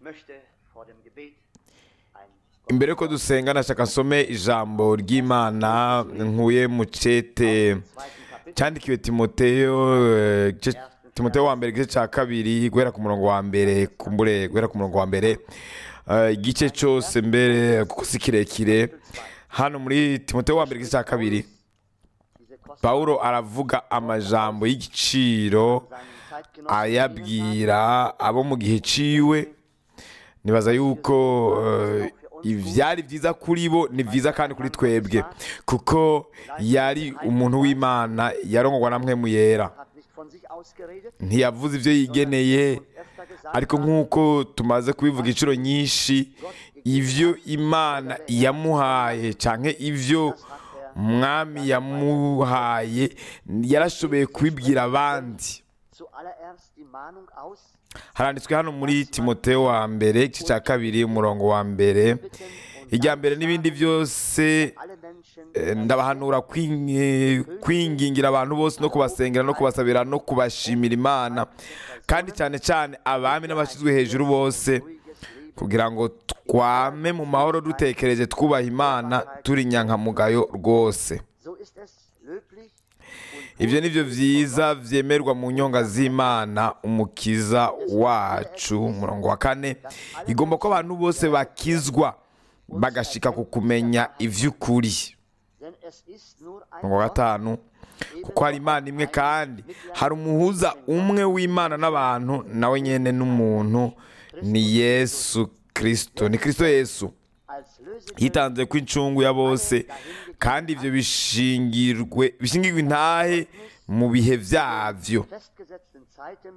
möchte vor dem Gebet ein imbere yuko dusenga nashaka nsome ijambo ry'imana nkuye mu cete cyandikiwe timoteyo eh, igice- timoteyo wa mbere igice cya kabiri guhera ku murongo wa mbere kumbure guhera ku murongo wa mbere eh, igice cyose mbere kuko si kirekire hano muri timoteyo wa mbere igice cya kabiri diese Kosten pawulo aravuga amajambo y'igiciro seinen Zeitgenossen ayabwira abo mu gihe ciwe nibaza yuko eh, ivyari vyiza kuri bo ni vyiza kandi kuri twebwe kuko yari umuntu w'imana yarongorwa na mpwemu yera hat nicht von sich ausgeredet, ntiyavuze ivyo yigeneye öfter gesagt, ariko nk'uko tumaze kubivuga inshuro nyinshi ivyo imana yamuhaye canke ivyo mwami yamuhaye yarashoboye kubibwira abandi zuallererst die Mahnung aus, haranditswe hano muri timoteo wa mbere igice cya kabiri umurongo wa mbere irya mbere n'ibindi byose alle Menschen eh, ndabahanura kwing- eh, kwingingira abantu bose no kubasengera no kubasabira no kubashimira imana kandi cyane cyane abami n'abashyizwe hejuru bose ruhiges Leben kugira ngo twame mu mahoro dutekereje twubaha imana turi nyankamugayo rwose So ist es löblich ibyo ni byo byiza byemerwa mu nyonga z'imana umukiza wacu umurongo wa kane igomba ko abantu bose bakizwa bagashika ku kumenya iby'ukuri denn es ist nur ein umurongo wa gatanu kuko hari imana imwe kandi hari umuhuza umwe w'imana n'abantu nawe nyine n'umuntu ni yesu kirisito ni kirisito yesu als Lösegeld yitanze ko incungu ya bose kandi ibyo bishingirwe bishingirwe intahe mu bihe byabyo festgesetzten Zeiten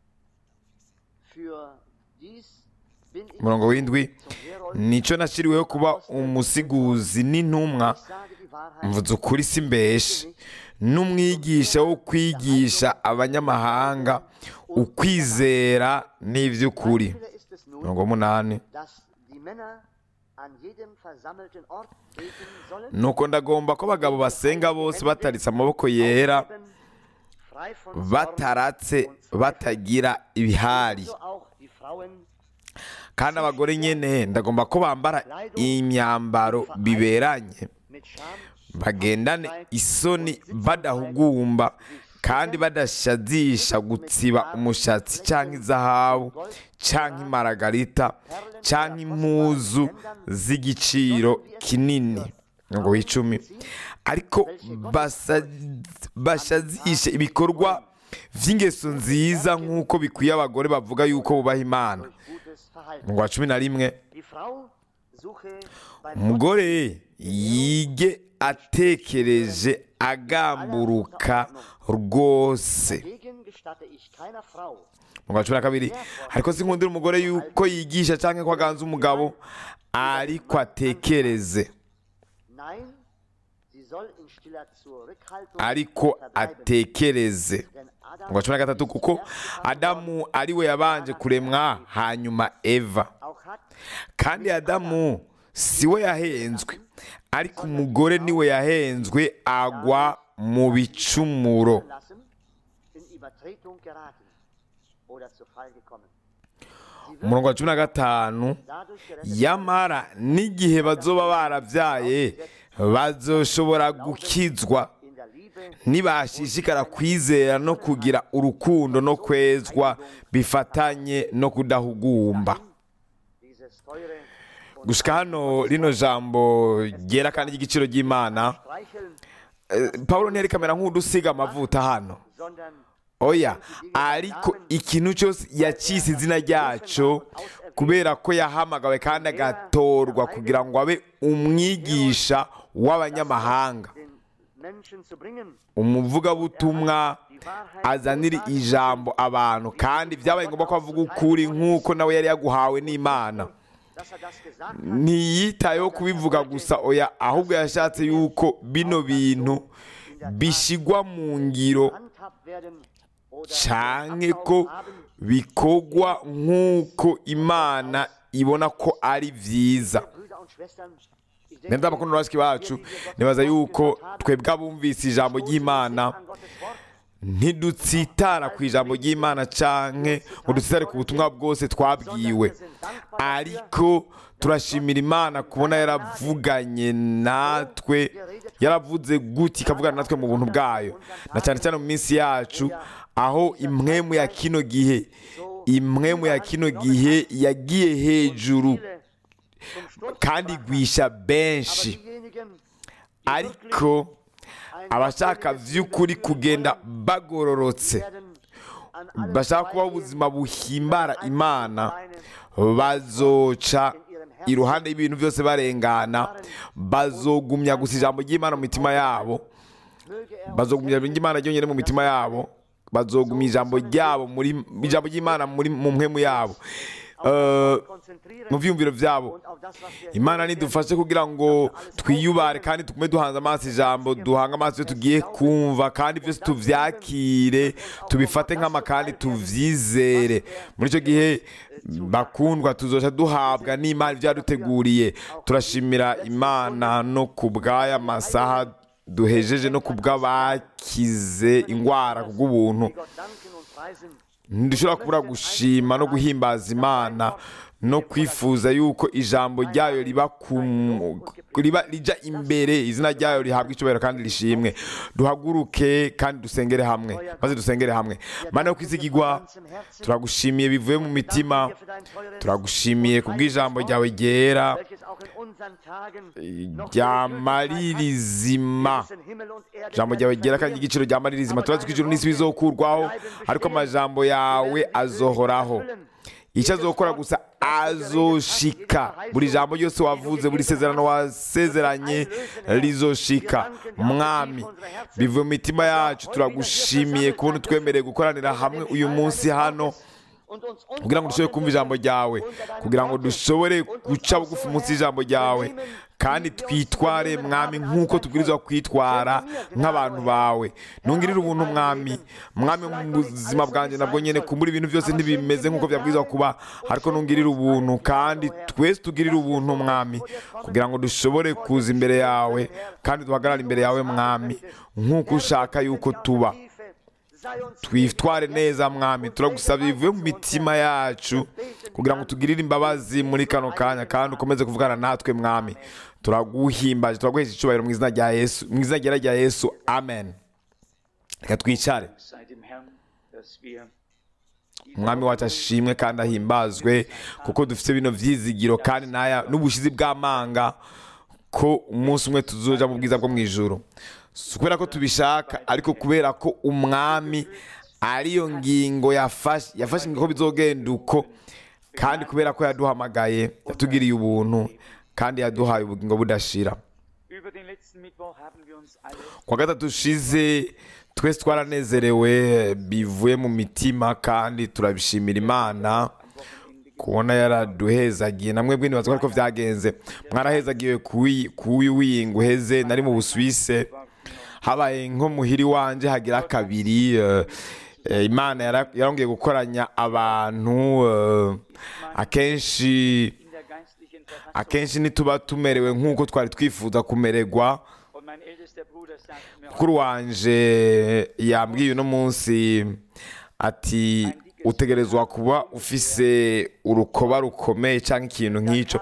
für dies bin ich umurongo w'indwi zum Herold, nicyo nashyiriweho kuba umusiguzi n'intumwa ich sage die Wahrheit, mvuze ukuri si mbeshe n'umwigisha wo kwigisha abanyamahanga ukwizera n'iby'ukuri Beispiele ist es nun, umurongo w'umunani dass die Männer an jedem versammelten Ort beten sollen, nuko ndagomba ko abagabo basenga bose bataritse amaboko yera aufheben, frei von Zorn bataratse und Zweifel. batagira ibihari So auch die Frauen kandi abagore nyine ndagomba ko bambara imyambaro biberanye mit Scham bagendane isoni badahugumba kandi badashadisha gutsiba umushatsi cyangwa izahabu cyangwa imaragarita cyangwa impuzu z'igiciro kinini ngo w'icumi ariko basa- bashadishe ibikorwa by'ingeso nziza nk'uko bikwiye abagore bavuga yuko bubaha imana gutes Verhalten. ngo wa cumi na rimwe Die Frau suche beim umugore yige atekereje agamburuka rwose Degen gestatte ich keiner Frau, mu wa cumi na kabiri ariko sinkundira umugore yuko yigisha cyangwa ko aganza umugabo ariko atekereze nein, sie soll in stiller Zurückhaltung ariko verbleiben. atekereze Denn Adam mu wa cumi na gatatu kuko adamu ari we yabanje kuremwa hanyuma eva auch hat, kandi adamu si we yahenzwe ariko umugore niwe yahenzwe agwa mu bicumuro lassen, in Übertretung geraten oder zu Fall gekommen. Sie wird umurongo wa cumi na gatanu dadurch gerettet yamara n'igihe bazoba barabyaye bazoshobora gukizwa in der Liebe nibashishikara kwizera no kugira urukundo no kwezwa bifatanye no kudahugumba dieses teure und gushika hano rino jambo ryera kandi ry'igiciro ry'imana streicheln, eh, pawulo ntiyerekamera nk'udusiga amavuta hano sondern oya ariko ikintu cyose yacise izina ryaco kubera ko yahamagawe kandi agatorwa kugira ngo abe umwigisha w'abanyamahanga den Menschen zu bringen, umuvugabutumwa azanira ijambo abantu kandi byabaye ngombwa ko avuga ukuri nk'uko nawe yari yaguhawe n'imana dass er das gesagt hat, ntiyitayeho kubivuga gusa oya ahubwo yashatse yuko bino bintu bishyigwa mu ngiro handhabt werden oder canke ko Ablauf haben, bikorwa nk'uko imana ibona ko ari byiza Brüder und Schwestern, ich denke, nenda abakunda bashiki bacu nibaza yuko twebwe abumvise ijambo ry'imana an Gottes Wort ntidutsitara ku ijambo ry'imana canke ngo dutsitare ku butumwa bwose twabwiwe ariko turashimira imana kubona yaravuganye natwe yaravuze gutya ikavugana natwe mu buntu bwayo na cyane cyane mu minsi yacu aho imwemu ya kino gihe imwemu ya kino gihe yagiye hejuru kandi igwisha benshi ariko abashaka by'ukuri kugenda bagororotse bashaka kubaho ubuzima buhimbara imana bazoca iruhande y'ibintu byose barengana bazogumya gusa ijambo ry'imana mu mitima yabo bazogumya ijambo ry'imana ryonyine mu mitima yabo bazogumya ijambo ryabo muri ijambo ry'imana muri mu mpemu yabo Eh, mu byiyumviro byabo imana nidufashe kugira ngo twiyubare kandi tugume duhanze amaso ijambo duhange amaso iyo tugiye kumva kandi byose tubyakire tubifate nk'ama kandi tubyizere muri icyo gihe bakundwa tuzoca duhabwa n'imana ibyaduteguriye turashimira imana no ku bw'aya masaha duhejeje no ku bw'abakize indwara kubw'ubuntu ntidushobora kubura gushima no guhimbaza imana no kwifuza yuko ijambo ryayo riba ku- riba rijya imbere izina ryayo rihabwa icyubahiro kandi rishimwe duhaguruke kandi dusengere hamwe maze dusengere hamwe mana yo kwizigirwa turagushimiye bivuye mu mitima turagushimiye ku bw'ijambo ryawe ryera ryamaririzima ijambo ryawe ryera kandi igiciro ryamaririzima turazi ko ijuru n'isi bizokurwaho ariko amajambo yawe azohoraho icyo azokora gusa azoshika buri jambo ryose wavuze buri sezerano wasezeranye rizoshika mwami bivuye mu mitima yacu turagushimiye kubona utwemereye gukoranira hamwe uyu munsi hano kugira ngo dushobore kumva ijambo ryawe kugira ngo dushobore guca bugufi munsi y'ijambo ryawe kandi twitware mwami nk'uko tubwirizwa kwitwara nk'abantu bawe ntungirire ubuntu mwami mwami mu buzima bwanjye nabwo nyine kumbura ibintu byose ntibimeze nk'uko byabwirizwa kuba ariko ntungirire ubuntu kandi twese tugirire ubuntu mwami kugira ngo dushobore kuza imbere yawe kandi duhagarare imbere yawe mwami nk'uko ushaka yuko tuba twitware neza mwami turagusaba bivuye mu mitima yacu kugira ngo tugirire imbabazi muri kano kanya kandi ukomeze kuvugana natwe mwami turaguhimbaje turaguhesha icyubahiro mu izina rya yesu mu izina ryera rya yesu amen reka twicare sei dem Herrn, dass wir umwami wacu ashimwe kandi ahimbazwe kuko dufite bino byizigiro kandi n'aya n'ubushizi bw'amanga ko umunsi umwe tuzoja mu bwiza bwo mu ijuru si kubera ko tubishaka ariko kubera ko umwami ariyo ngingo yafashe yafashe ingingo ko bizogenda uko kandi kubera ko yaduhamagaye yatugiriye ubuntu kandi yaduhaye ubugingo budashira über den letzten Mittwoch haben wir uns alle kuwa gatatu ushize twese twaranezerewe bivuye mu mitima kandi turabishimira imana kubona yaraduhezagiye namwe bwini bazi ko byagenze mwarahezagiwe kuyu wiyinga uheze nari mu busuwise habaye nko muhiri wanje hagira kabiri eh, eh, imana yara- yarongeye gukoranya abantu eh, akenshi in der geistlichen Verfassung akenshi ntituba tumerewe nk'uko twari twifuza kumererwa und mein ältester Bruder sagte mir mukuru wanje yambwiye uno munsi ati utegerezwa kuba ufise urukoba rukomeye cyangwa ikintu nk'icyo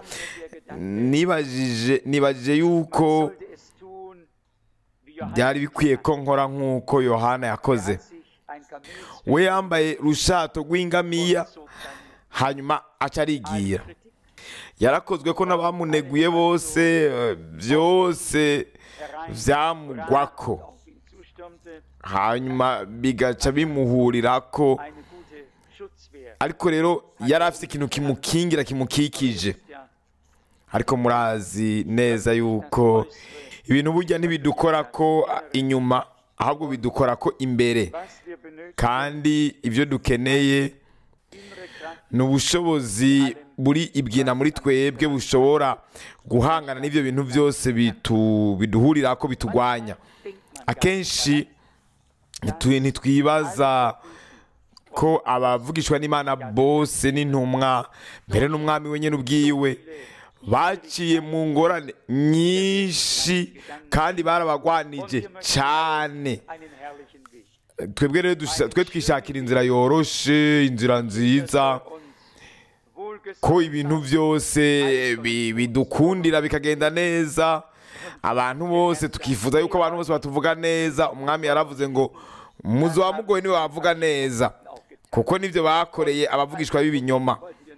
nibajije nibajije yuko sollte es tun, wie Johannes byari bikwiye ko nkora nk'uko yohana yakoze sich ein Kamelzfell we yambaye rushato rw'ingamiya zog sein hanyuma aca arigira Kritik yarakozwe ko n'abamuneguye bose eh, byose byamugwako auf ihn zustürmte, hanyuma bigaca bimuhurirako eine gute Schutzwehr. ariko rero yari afite ikintu kimukingira kimukikije Ja, ariko murazi neza yuko ibintu burya ntibidukora ko ah, inyuma ahubwo bidukora ko imbere was wir benötigen, kandi ibyo dukeneye innere Kraft, ni ubushobozi buri ibyina muri twebwe bushobora guhangana n'ibyo bintu byose bitu- biduhurira ko bitugwanya akenshi ntitu- ntitwibaza ko abavugishwa n'imana bose n'intumwa mbere n'umwami wenyine ubwiwe baciye mu ngorane nyinshi kandi barabagwanije cyane einen herrlichen Weg. twebwe rero dusha- twe twishakira inzira yoroshe inzira nziza ko ibintu byose bi- bidukundira bikagenda neza abantu bose tukifuza yuko abantu bose batuvuga neza umwami yaravuze ngo muzi wamugoye niwe wavuga neza kuko nibyo bakoreye abavugishwa b'ibinyoma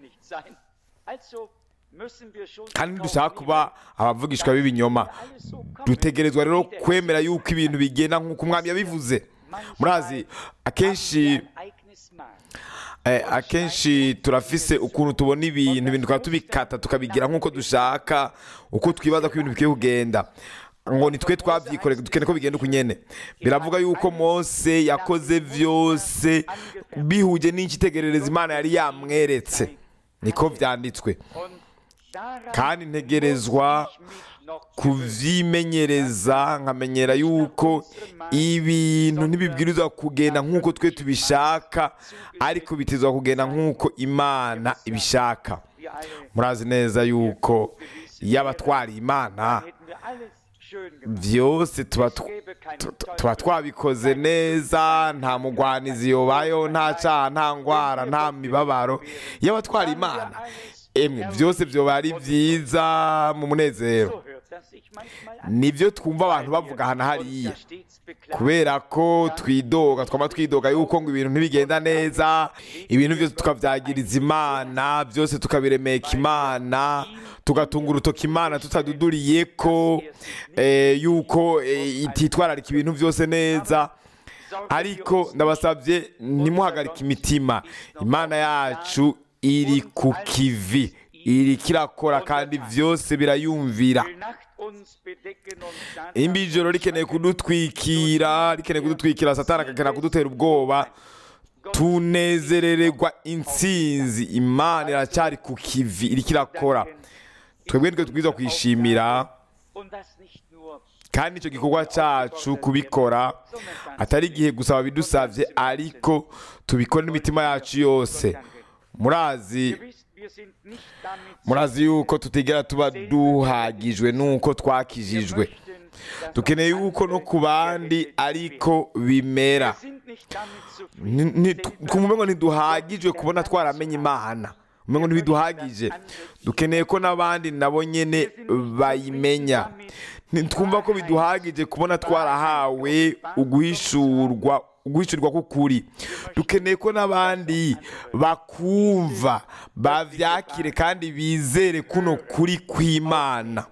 kandi dushaka kuba abavugishwa b'ibinyoma dutegerezwa rero kwemera yuko ibintu bigenda nk'uko umwami yabivuze murazi akenshi eh, akenshi turafise ukuntu tubona ibintu ibintu tukaba tubikata tukabigira nk'uko dushaka uko twibaza ko ibintu bikwiye kugenda ngo nitwe twabyikoreye dukeneye ko bigenda uko nyene biravuga yuko mose yakoze vyose bihuje n'icyitegerereza imana yari yamweretse niko vyanditswe kandi ntegerezwa kuvyimenyereza nkamenyera yuko ibintu ntibibwirizwa kugenda nk'uko twe tubishaka ariko bitezwa kugenda nk'uko imana ibishaka murazi neza yuko iyo abatwariye imana byose tuba tw- tu- tu- tuba twabikoze neza nta mugwanizi yobayeho nta cyaha nta ndwara nta mibabaro iyo abatwara imana emwe byose byoba ari byiza mu munezero nibyo twumva abantu bavuga hano hariya kubera ko twidoga twaba twidoga yuko ngo ibintu ntibigenda neza ibintu byose tukabyagiriza imana byose tukabiremeka imana tugatunga urutoki imana tutaduduriye ko eh, yuko eh, ititwararika ibintu byose neza ariko ndabasabye ntimuhagarike imitima imana yacu iri ku kivi iri kirakora kandi byose birayumvira imbi ijoro rikeneye kudutwikira rikeneye kudutwikira satani akakenera kudutera ubwoba tunezerererwa intsinzi imana iracyari ku kivi iri kirakora twebwe nitwe tubwirizwa kwishimira kandi icyo gikorwa cyacu kubikora atari igihe gusa babidusabye ariko tubikora n'imitima yacu yose murazi murazi yuko tutigera tuba duhagijwe n'uko twakijijwe dukeneye yuko no ku bandi ariko bimera Ni- ni- ku mumengo ntiduhagijwe kubona twaramenye imana umengo ntibiduhagije dukeneye ko n'abandi nabo nyene bayimenya ntitwumva ko biduhagije kubona twarahawe uguhishurwa uguhishurwa k'ukuri dukeneye ko n'abandi bakumva bavyakire kandi bizere kuno kuri kw'imana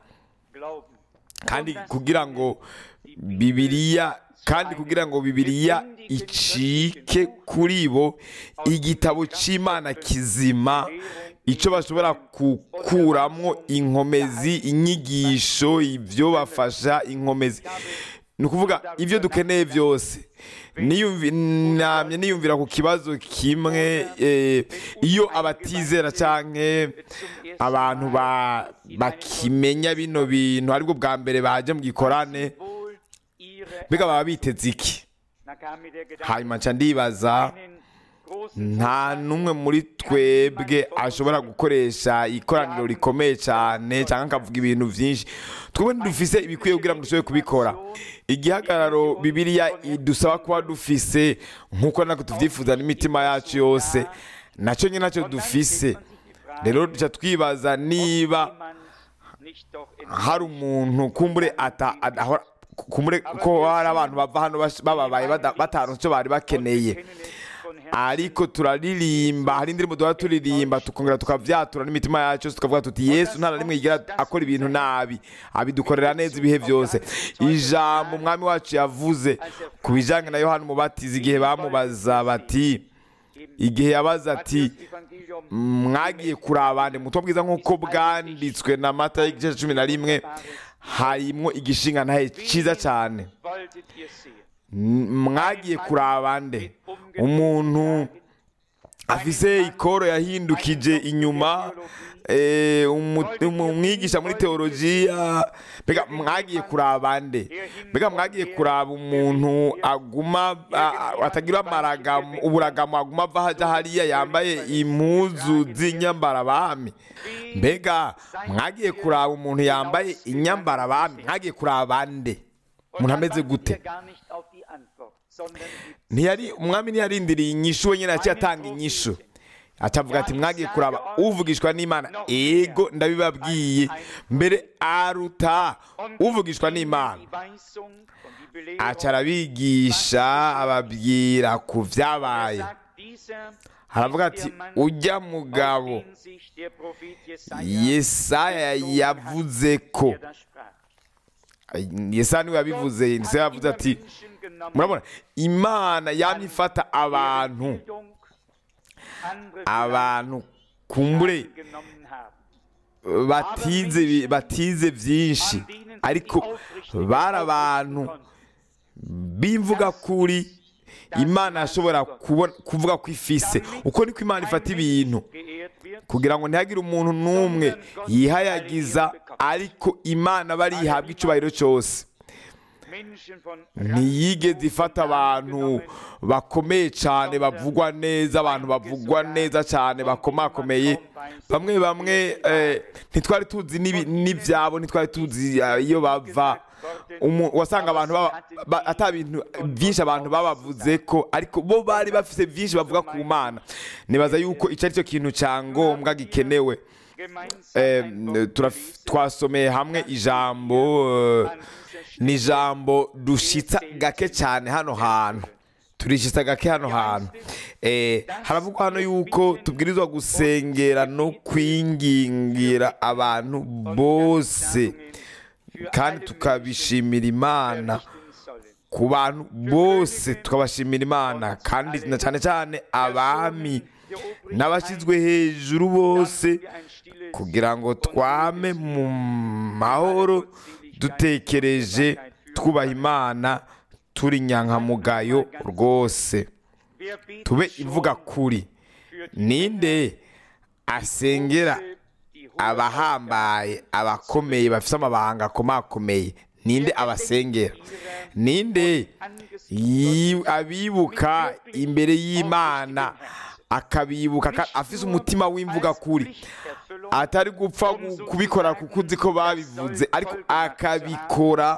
kandi kugira ngo bibiliya kandi kugira ngo bibiliya icike kuri bo igitabo cy'imana kizima icyo bashobora gukuramo inkomezi inyigisho ibyo bafasha inkomezi ni ukuvuga ibyo dukeneye byose Niyumvi- namye niyumvira ku kibazo kimwe eh, iyo abatizera cyangwa abantu ba- bakimenya bino bintu aribwo bwa mbere baje mu gikorane mbega baba biteze iki hanyuma nca ndibaza nta n'umwe muri twebwe ashobora gukoresha ikoraniro rikomeye cyane cyangwa akavuga ibintu byinshi twebwe ntidufise ibikwiye kugira ngo dushobore kubikora igihagararo bibiliya idusaba kuba dufise nk'uko natwe tubyifuza n'imitima yacu yose nacyo nyine nacyo dufise rero duca twibaza niba hari umuntu kumbure ata adahora kumbure ko hari abantu bava hano bash- bababaye bada- bataronse icyo bari bakeneye ariko turaririmba hari indirimbo duhora turirimba tukongera tukavyatura n'imitima yacu yose tukavuga tuti yesu nta na rimwe yigera akora ibintu nabi abidukorera neza ibihe byose ijambo umwami wacu yavuze ku bijanye na yohana umubatizi igihe bamubaza bati igihe yabaza ati mwagiye kuraba ande mu butumwa bwiza nk'uko bwanditswe na mata y'igice cumi na rimwe harimwo igishinga ntahe cyiza cyane M- mwagiye kuraba nde umuntu afise ikoro yahindukije inyuma eh, umu- umu- umwigisha muri teolojiya mbega mwagiye kuraba nde mbega mwagiye kuraba umuntu aguma a- a- atagira amaragamo uburagamo aguma ava haja hariya yambaye impuzu z'inyambarabami mbega mwagiye kuraba umuntu yambaye inyambarabami mwagiye kuraba nde umuntu ameze gute sondern gibt ntiyari umwami ntiyarindiriye inyishu we nyine yaciye atanga inyishu acavuga ati mwagiye kuraba uvugishwa n'imana ego ndabibabwiye mbere aruta uvugishwa n'imana die Weisung und die Belehrung. aca arabigisha ababwira ku byabaye sagt dieser, haravuga ist ati der Mann, ujya auf mugabo den sich der Prophet Jesaja yesaya bezogen hat, yavuze ko der da sprach. yesaya niwe yabivuze yesaya yavuze ati Menschen genommen, murabona imana yamye ifata deren abantu Bildung andere abantu kumbure vielleicht genommen haben. batize bi- batize byinshi An denen sie ariko die aufrichtige bari aufrichten abantu konnten. b'imvuga kuri imana yashobora kubona- kuvuga ko ifise uko niko imana ifata ibintu geehrt wird, kugira ngo ntihagire umuntu n'umwe yihayagiza ariko imana barihabwa icyubahiro cyose Menschen von ntiyigeze ifata abantu bakomeye cyane bavugwa neza abantu bavugwa neza cyane bakomakomeye bamwe bamwe eh, ntitwari tuzi n'ibi- n'ibyabo ntitwari tuzi eh, iyo bava Umu- wasanga abantu baba- ba- ata bintu byinshi abantu babavuze ko ariko bo bari bafite byinshi bavuga ku mana nibaza yuko icyo ari cyo kintu cya ngombwa gikenewe Eh, turaf- twasomeye hamwe ijambo eh, ni ijambo dushitsa gake cyane hano hantu turishitsa gake hano hantu Eh, haravugwa hano yuko tubwirizwa gusengera no kwingingira abantu bose kandi tukabishimira imana ku bantu bose tukabashimira imana kandi na cyane cyane abami n'abashyizwe hejuru bose kugira ngo twame mu mahoro dutekereje twubaha imana turi nyankamugayo rwose tube ivuga kuri ninde asengera abahambaye abakomeye bafite amabanga akomakomeye ninde abasengera ninde yi- abibuka imbere y'imana akabibuka ka- afise umutima w'imvuga kuri atari gupfa gu- kubikora kuko uzi ko babivuze ariko akabikora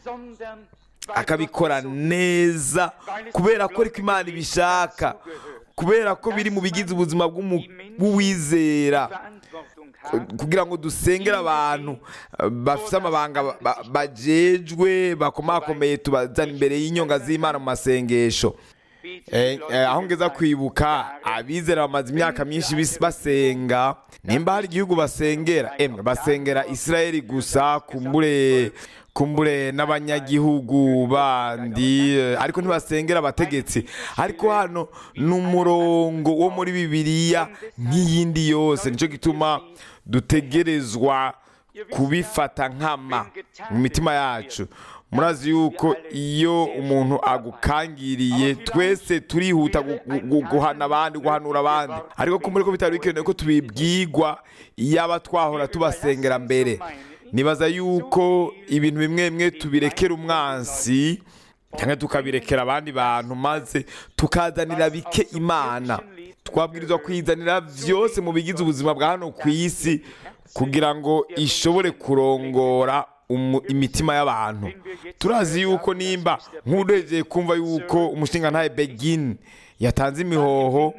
akabikora neza kubera ko ariko imana ibishaka kubera ko biri mu bigize ubuzima bw'umu- bw'uwizera kugira ngo dusengere abantu eh, bafite amabanga ba- ba- bajejwe bakomakomeye tubazana imbere y'inyonga z'imana mu masengesho Eh, eh, aho ngeza kwibuka abizera bamaze imyaka myinshi bis- basenga nimba hari igihugu basengera emwe basengera isirayeli gusa kumbure kumbure n'abanyagihugu bandi eh, ariko ntibasengera abategetsi ariko hano ni umurongo wo muri bibiliya nk'iyindi yose nicyo gituma dutegerezwa kubifata nkama mu mitima yacu murazi yuko iyo umuntu agukangiriye twese turihuta gu- gu- gu- guhana abandi guhanura abandi ariko kumbure ko bitari bikenewe ko tubibwirwa iyaba twahora tubasengera mbere nibaza yuko ibintu bimwe bimwe tubirekera umwansi cyangwa tukabirekera abandi bantu maze tukazanira bike imana twabwirizwa kwizanira byose mu bigize ubuzima bwa hano ku isi kugira ngo ishobore kurongora umu- imitima y'abantu turazi yuko nimba nk'uregeye kumva yuko umushinga ntaye begin yatanze imihoho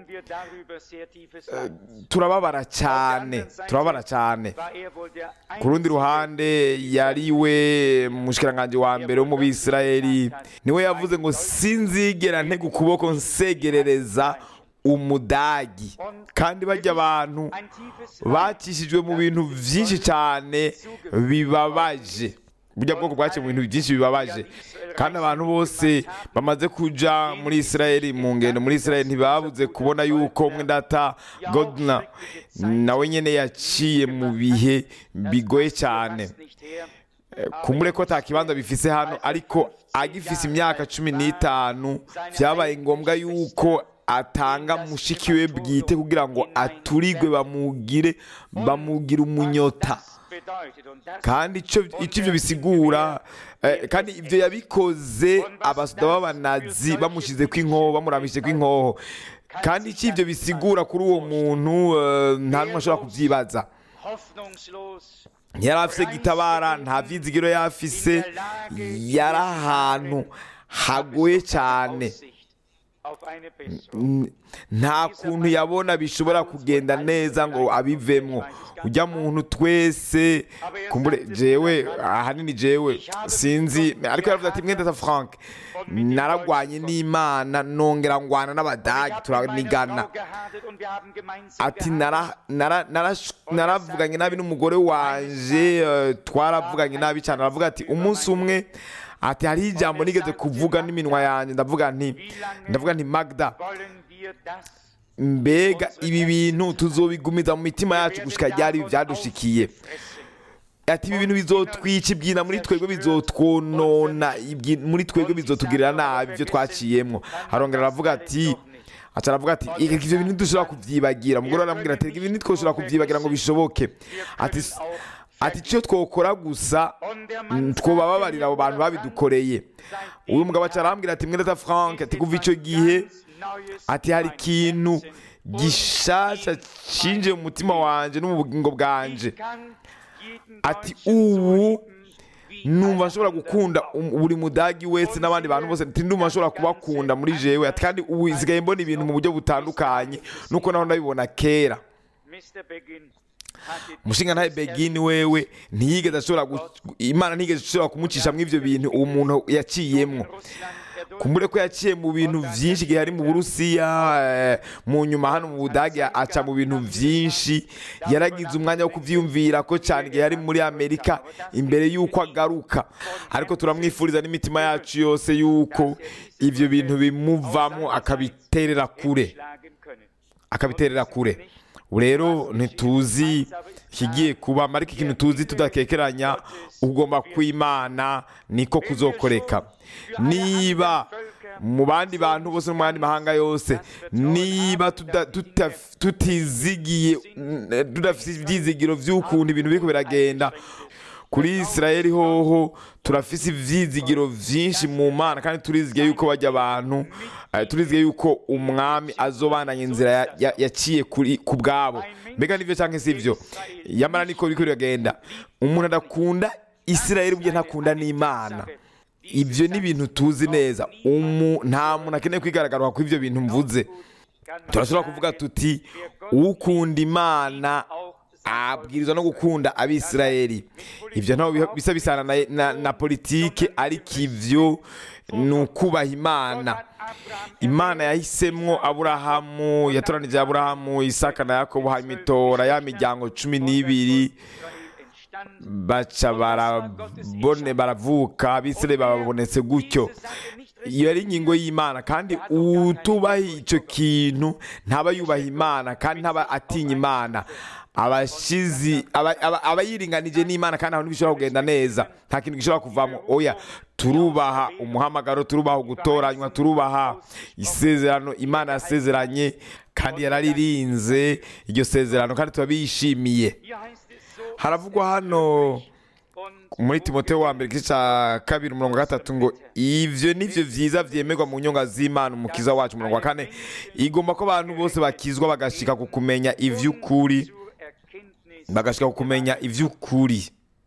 turababara cyane turababara cyane ku rundi ruhande yari we mushikiranganje wa mbere wo mu bisirayeli niwe yavuze ngo sinzigera ntega ukuboko nsegerereza umudagi kandi bajya abantu bakishijwe mu bintu byinshi cyane bibabaje burya bwoko bwaciye mu bintu byinshi bibabaje kandi abantu bose bamaze kuja muri isirayeli mu ngendo muri isirayeli ntibabuze kubona yuko mwendata godna nawe nyene yaciye mu bihe bigoye cyane kumure ko nta kibanza bifise hano ariko agifise imyaka cumi n'itanu byabaye ngombwa yuko atanga mushiki we bwite kugira ngo aturigwe bamugire bamugire umunyota kandi icyo icyo ibyo bisigura eh, kandi ibyo yabikoze abasuda b'abanazi bamushyize kw'inkoho bamurambishije kw'inkoho kandi icyo ibyo bisigura kuri uwo muntu eh, nta n'umwe ashobora kubyibaza yari afise gitabara nta byizigiro yari afise yari ahantu hagoye cyane auf eine Besserung. N- nta kuntu yabona bishobora kugenda neza ngo abivemo ujya muntu twese kumbure jewe ahanini jewe sinzi ariko yaravuze ati mwenda frank naragwanye n'imana nongera ngwana n'abadage turanigana ati nara- nara- narash- naravuganye nabi n'umugore wanje eh, twaravuganye nabi cyane aravuga ati umunsi umwe ati hariho ijambo nigeze kuvuga n'iminwa yanjye ndavuga nti ndavuga nti magda mbega ibi bintu tuzobigumiza mu mitima yacu gushika ryari ibi byadushikiye ati ibi bintu bizotwica ibyina muri twebwe bizotwonona ibyi- muri twebwe bizotugirira nabi ibyo twaciyemwo arongera aravuga ati aca aravuga ati "Ega ivyo bintu ntidushobora kuvyibagira umugore aramubwira ati "Ega ibi ntitwoshobora kuvyibagira ngo bishoboke ati "S- ati icyo twokora gusa mm, twobababarira abo bantu babidukoreye uyu mugabo aca arambwira ati mwene frank ati kuva ico gihe ati hari ikintu gishasha cinjiye mu mutima wanje no mu bugingo bwanje ati ubu numva nshobora gukunda um- buri mudagi wese n'abandi bantu bose ati ndumva nshobora kubakunda muri jewe ati kandi ubu nsigaye mbona ibintu mu buryo butandukanye nuko naho ndabibona kera umushinga ntawe begini wewe ntiyigeze ashobora gu- imana ntiyigeze ishobora kumucishamwo ivyo bintu uwo muntu yaciyemwo kumbure ko yaciye mu bintu byinshi igihe ari mu burusiya eh, mu nyuma hano mu budage aca mu bintu byinshi yaragize umwanya wo kuvyiyumvira ko cyane igihe yari muri amerika imbere y'uko agaruka ariko turamwifuriza n'imitima yacu yose y'uko ivyo bintu bimuvamo akabiterera kure akabiterera kure ubu rero ntituzi ikigiye kuba ariko ikintu tuzi tudakekeranya ugomba kwimana niko kuzokoreka niba mu bandi bantu bose no mu yandi mahanga yose niba tuda- tuta- tutizigiye mm, tudafite ibyizigiro by'ukuntu ibintu biriko biragenda kuri israeli hoho turafise ivyizigiro vyinshi mu mana kandi turizigiye yuko bajya abantu eh, turizigiye yuko umwami azobandanya inzira ya- ya- yaciye kuri ku bwabo mbega nivyo canke sivyo yamara niko biriko biragenda umuntu adakunda israeli burya ntakunda n'imana ibyo ni ibintu tuzi neza umu nta muntu akeneye kwigaragaza ko ibyo bintu mvuze turashobora kuvuga tuti ukunda imana abwirizwa no gukunda abisirayeli ibyo ntabwo biha- bisa bisana na, na, na politike ariko ivyo ni ukubaha imana imana yahisemwo aburahamu yatoranije aburahamu isaka na yakobo hanyuma itora ya miryango cumi n'ibiri baca barabone baravuka abisirayeli babonetse gutyo iyo ari ingingo y'imana kandi utubaha icyo kintu ntaba yubaha imana kandi ntaba atinya imana abashizi aba- aba- aba yiringanije n'imana kandi ahantu bishobora kugenda neza nta kintu gishobora kuvamo oya turubaha umuhamagaro turubaha gutoranywa turubaha isezerano imana yasezeranye kandi yararirinze iryo sezerano kandi turabishimiye haravugwa hano muri timoteyo wa mbere igice cya kabiri umurongo wa gatatu ngo ivyo nivyo vyiza vyemerwa mu nyonga z'imana umukiza wacu umurongo wa kane igomba ko abantu bose bakizwa bagashika ku kumenya ivy'ukuri bagashika ku kumenya ivy'ukuri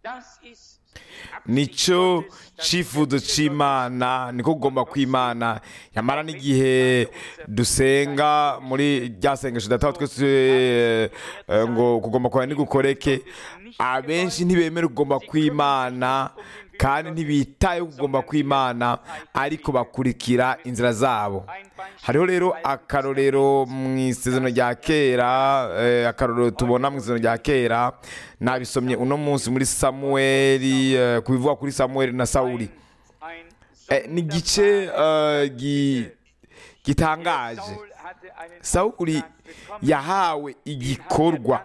nico cifuzo c'imana niko kugomba kw'imana yamara n'igihe dusenga muri rya sengesho dataho twese eh, eh, ngo kugomba kwawe nigukoreke abenshi ntibemera kugomba kw'imana kandi ntibitaye kugomba kw'imana ariko bakurikira inzira zabo hariho rero akarorero mu isezerano rya kera eh, akarorero tubona mu isezerano rya kera nabisomye uno munsi muri samuweli eh, ku bivugwa kuri samuweli na sawuli Eh, ni igice eh, gi- gitangaje sawuli yahawe igikorwa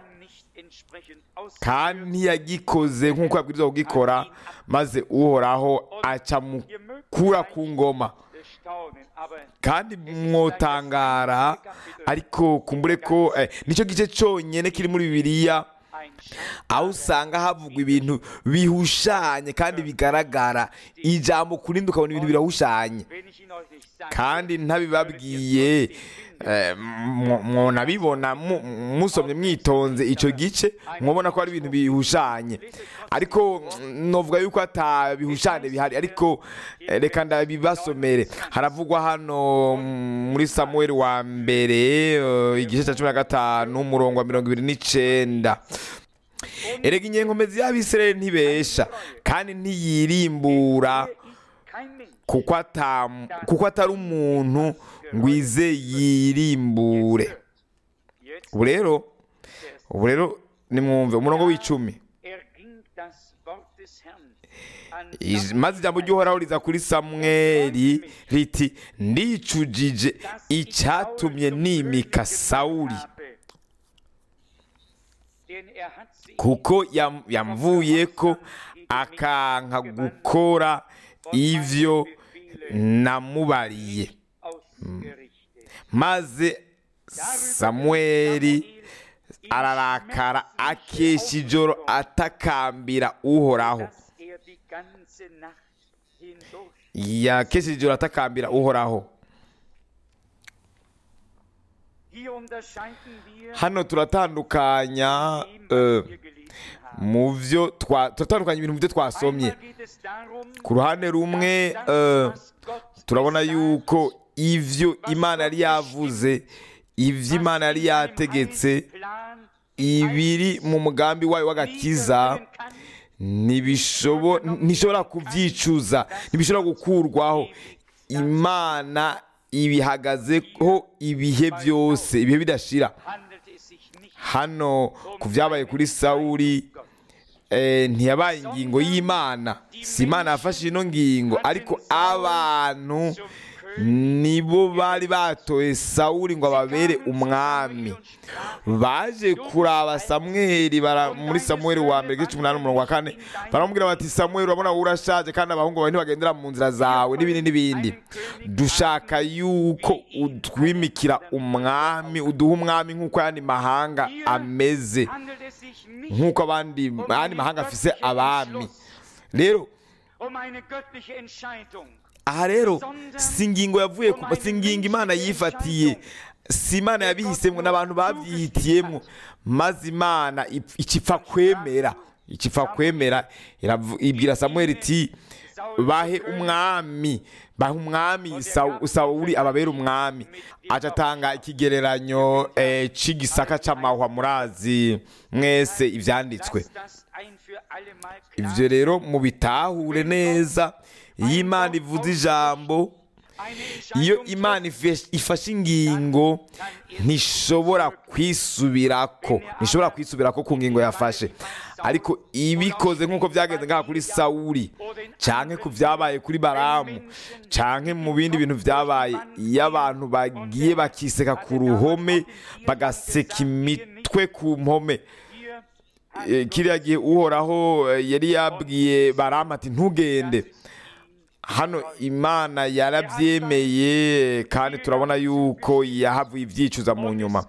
kandi ntiyagikoze nk'uko yabwirizwa kugikora maze uhoraho aca mukura ku ngoma kandi mwotangara ariko kumbure ko eh, nicyo gice cyonyine kiri muri bibiliya aho usanga havugwa ibintu bihushanye kandi bigaragara ijambo kurindi ukabona ibintu birahushanye kandi ntabibabwiye Eh, mwo- mwonabibona mu- musomye mwitonze icyo gice mwabona ko ari ibintu bihushanye ariko mm, novuga yuko ata bihushane bihari ariko eh, reka ndabibasomere haravugwa hano mm, muri samuel wa mbere eh, igice cya cumi na gatanu umurongo wa mirongo ibiri n'icenda erega inyenkomezi y'abisirayeli ntibesha kandi ntiyirimbura kein Mensch. kuko ata kuko atari umuntu ngo ize yirimbure Jetzt ubu rero ubu rero nimwumve umurongo w'icumi erging das Wort des Herrn an Ij- maze ijambo ry'uhoraho riza kuri samweli riti ndicujije icyatumye nimika sawuli Denn er hat sie kuko yam- yamvuye ko akanka gukora ivyo namubariye ausgerichtet. maze samweli ararakara akesha ijoro atakambira uhoraho Dass er die ganze Nacht hindurch yakesheje ijoro atakambira uhoraho Hier unterscheiden wir hano turatandukanya dem, eh, was wir gelesen haben. mu byo twa- turatandukanya ibintu mu byo twasomye Einmal geht es darum, ku ruhande rumwe dass das, eh, was Gott turabona gesagt yuko ivyo imana yari yavuze ivyo imana yari yategetse ibiri mu mugambi wayo w'agakiza ntibishobo- ntishobora kubyicuza ntibishobora gukurwaho imana ibihagazeho ibihe byose ibihe bidashira hano ku byabaye kuri sawuri eh, ntiyabaye ingingo y'imana si imana yafashe ino ngingo ariko abantu nibo bari batoye sawuri ngo ababere umwami baje kuraba samweli bara muri samweli wa mbere igice umunani umurongo wa kane baramubwira bati samweli urabona wowe urashaje kandi abahungu bawe ntibagendera mu nzira zawe n'ibindi n'ibindi dushaka yuko utwimikira umwami uduha umwami nk'uko ayandi mahanga ameze nk'uko abandi ayandi mahanga afise abami rero um eine göttliche Entscheidung. aha rero si ingingo yavuye ku si ingingo imana yifatiye si imana yabihisemo n'abantu babyihitiyemo maze imana ip- ikipfa kwemera ikipfa kwemera iravu- ibwira samweli iti bahe umwami bahe umwami Sawu- sawuli ababera umwami aca atanga ikigereranyo eh, c'igisaka c'amahwa murazi mwese ivyanditswe Dass das ein für alle Mal klar ivyo rero mubitahure neza iyo imana ivuze ijambo eine iyo Entscheidung imana ife- ifashe ingingo ntishobora kwisubirako ntishobora kwisubirako ku ngingo yafashe ariko ibikoze nk'uko byagenze ngaha kuri sawuli canke ku byabaye kuri baramu canke mu bindi bintu byabaye iyo abantu bagiye bakiseka ku ruhome bagaseka imitwe ku mpome hier Eh, kiriya gihe uhoraho eh, yari yabwiye baramu ati ntugende hano imana yarabyemeye kandi turabona yuko yahavuye ibyicuza mu nyuma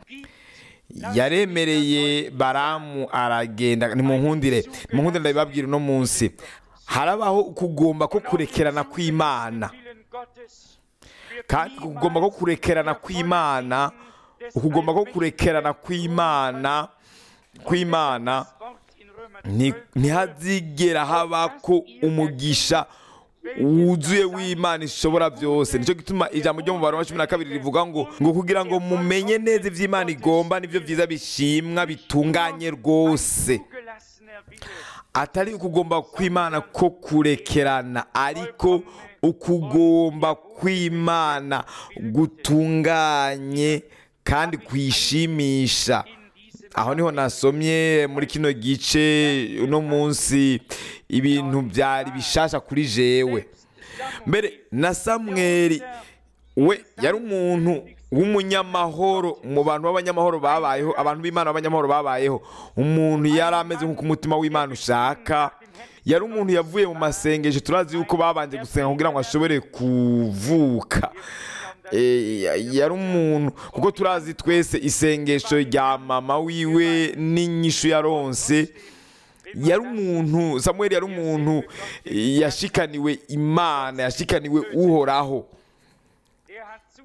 yaremereye baramu aragenda nimunkundire nimunkundire ndabibabwira uno munsi harabaho kugomba ko kurekerana kw'imana Willen Gottes wird kandi ukugomba ko kurekerana kw'imana ukugomba ko kurekerana kw'imana kw'imana das Wort in Römer Ni- 12 ntihazigera habako umugisha wuzuye w'imana ishobora byose nicyo gituma ijambo ryo mu bantu wa cumi na kabiri rivuga ngo ngo kugira ngo mumenye neza iby'imana igomba nibyo byiza bishimwa bitunganye rwose zugelassene Wille atari ukugomba kw'imana ko kurekerana ariko ukugomba kw'imana gutunganye kandi kwishimisha aho niho nasomye muri kino gice uno munsi ibintu byari bishasha kuri jewe mbere na samweri we yari umuntu w'umunyamahoro mu bantu b'abanyamahoro babayeho abantu b'imana b'abanyamahoro babayeho umuntu yari ameze nk'uko umutima w'imana ushaka yari umuntu yavuye mu masengesho turazi yuko babanje gusenga kugira ngo ashobore kuvuka Eh, yari umuntu kuko turazi twese isengesho rya mama wiwe n'inyishu yaronse yari umuntu samuel yari umuntu eh, yashikaniwe imana yashikaniwe uhoraho er hat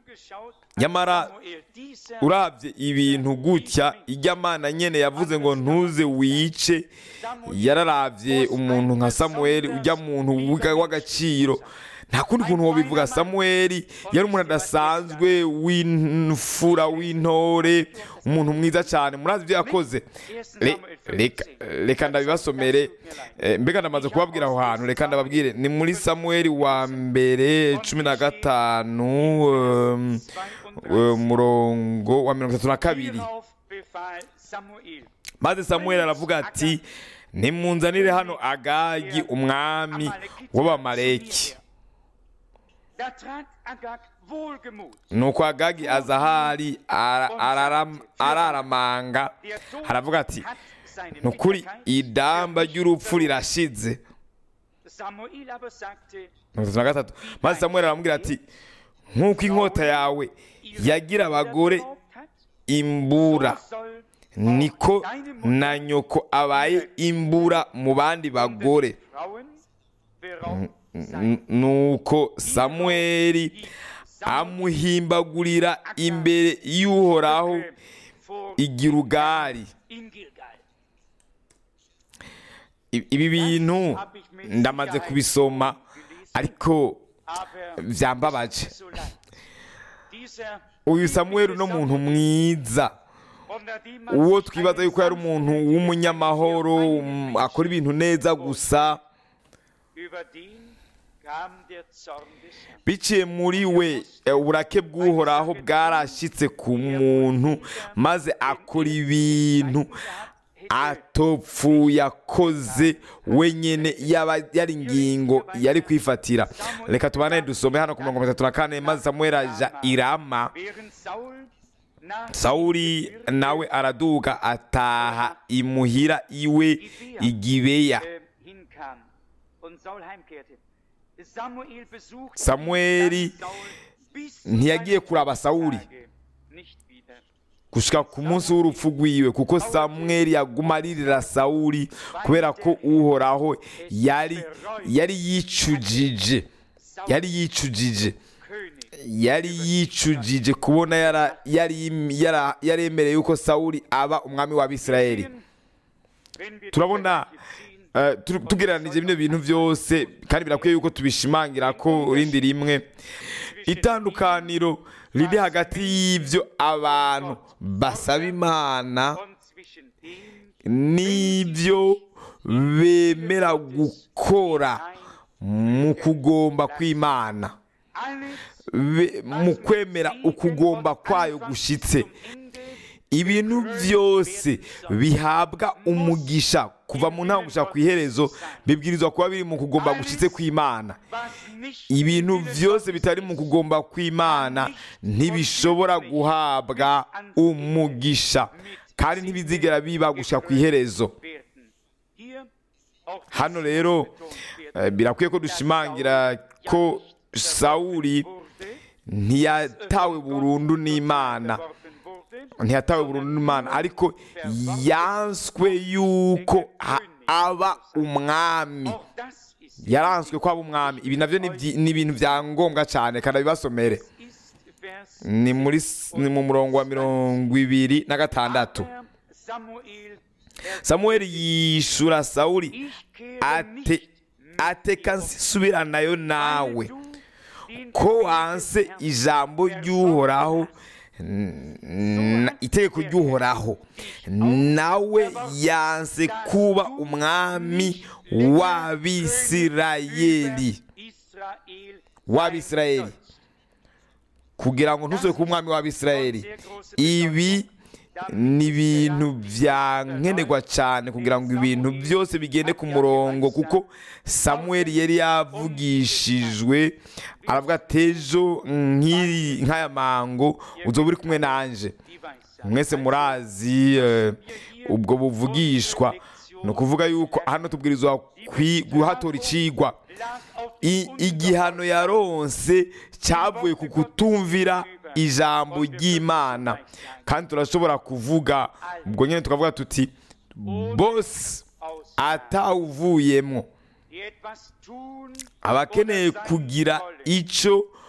zugeschaut, Nyamara, Samuel, dieser urabye ibintu gutya ijya mana nyene yavuze ngo ntuze wice yararabye umuntu nka samuweli ujya muntu w'uga- w'agaciro nta kundi kuntu wobivuga samuweli yari umuntu adasanzwe w'imfura w'intore umuntu mwiza cyane murazi ibyo yakoze Le- reka- reka ndabibasomere Eh, mbega ndamaze kubabwira aho hantu reka ndababwire ni muri samuweli wa mbere cumi na gatanu um, eh, murongo wa mirongo itatu na kabiri Hierauf befahl Samuel, maze samuweli aravuga ati nimunzanire hano agagi umwami w'abamaleki da trat Agag wohlgemut. nuko agagi aza ahari ara- araram- araramanga Der Tod aravuga ati hat seine ni ukuri Bitterkeit idamba ry'urupfu rirashize Samuel aber sagte, mirongo itatu na gatatu maze samuweli aramubwira ati nk'uko inkota yawe yagira abagore geraubt hat, imbura so soll niko na nyoko abaye imbura mu bandi bagore Frauen beraubt sein. N- nuko samuweli amuhimbagurira imbere y'uhoraho vor igirugari in Gilgal. I- ibi bintu ndamaze kubisoma ariko Aber byambabaje so leid. Dieser uyu samuweli uno muntu mwiza unter dem man uwo sich twibaza einen yuko yari umuntu sanften w'umunyamahoro Menschen um, akora ibintu neza gusa Über den kam der Zorn des Herrn. biciye muri we eh, uburake bw'uhoraho bwarashyitse ku muntu maze akora ibintu atopfuye akoze wenyine yaba yari ingingo yari kwifatira reka tubane dusome hano ku mirongo itatu na kane maze samuel aja irama Während Saul nach sawuli nawe araduga ataha imuhira iwe igibeya äh, hinkam und Saul heimkehrte. Samuel besuchte Samueli dann Saul bis zu ntiyagiye seinem kuraba Sawuli. Tage nicht wieder. gushika ku munsi w'urupfu rwiwe kuko samweli yaguma aririra sawuli kubera ko uhoraho yari yari yicujije yari yicujije König yari yicujije kubona yara- yari yara- yaremereye yuko sawuli aba umwami w'abisirayeli wenn wir turabona die ziehen, eh, tu- tugereranije bino bintu byose kandi birakwiye yuko tubishimangira ko rindi rimwe itandukaniro riri hagati y'ibyo abantu basaba imana und zwischen dem n'ibyo bemera gukora mu kugomba kw'imana alles Be- mu kwemera ukugomba kwayo gushitse ibintu byose bihabwa umugisha kuva mu ntango gushaka ku iherezo bibwirizwa kuba biri mu kugomba gushitse kw'imana was nicht ibintu byose bitari mu kugomba kw'imana ntibishobora guhabwa umugisha kandi ntibizigera biba gushika ku iherezo werden. Hier auch hano rero eh, birakwiye ko dushimangira ko sawuli wurde, ntiyatawe burundu n'imana geworfen wurde, ntiyatawe burundu n'imana ariko yanswe yuko ha- aba umwami auch das ist, yaranswe ko aba umwami ibi nabyo ni byi- ni ibintu bya ngombwa cyane kandi abibasomere ist Vers ni muri s- ni mu murongo wa mirongo ibiri na gatandatu Aber Samuel, er samuweli yishura sawuli ich kehre ate nicht mit ateka dir um, nsubiranayo weil nawe du den ko Befehl wanse des Herrn ijambo ry'uhoraho n- itegeko ry'uhoraho nawe yanse kuba umwami w'abisirayeli Israel w'abisirayeli sein kugira ngo ntuzwe kuba umwami w'abisirayeli Sehr große ibi ni ibintu byankenerwa cyane kugira ngo ibintu byose bigende ku murongo kuko samuweli yari yavugishijwe aravuga ati ejo nk'iri nk'aya mango uzoba uri kumwe nanje die Weissagung. mwese murazi eh, ubwo buvugishwa ni ukuvuga yuko hano tubwirizwa kwi- guhatora icigwa Lag auf I- igihano yaronse cyavuye ku kutumvira ijambo ry'imana kandi turashobora kuvuga ubwo nyine tukavuga tuti bose aus, atawuvuyemo die etwas tun aba akeneye oder sein kugira wollen. icyo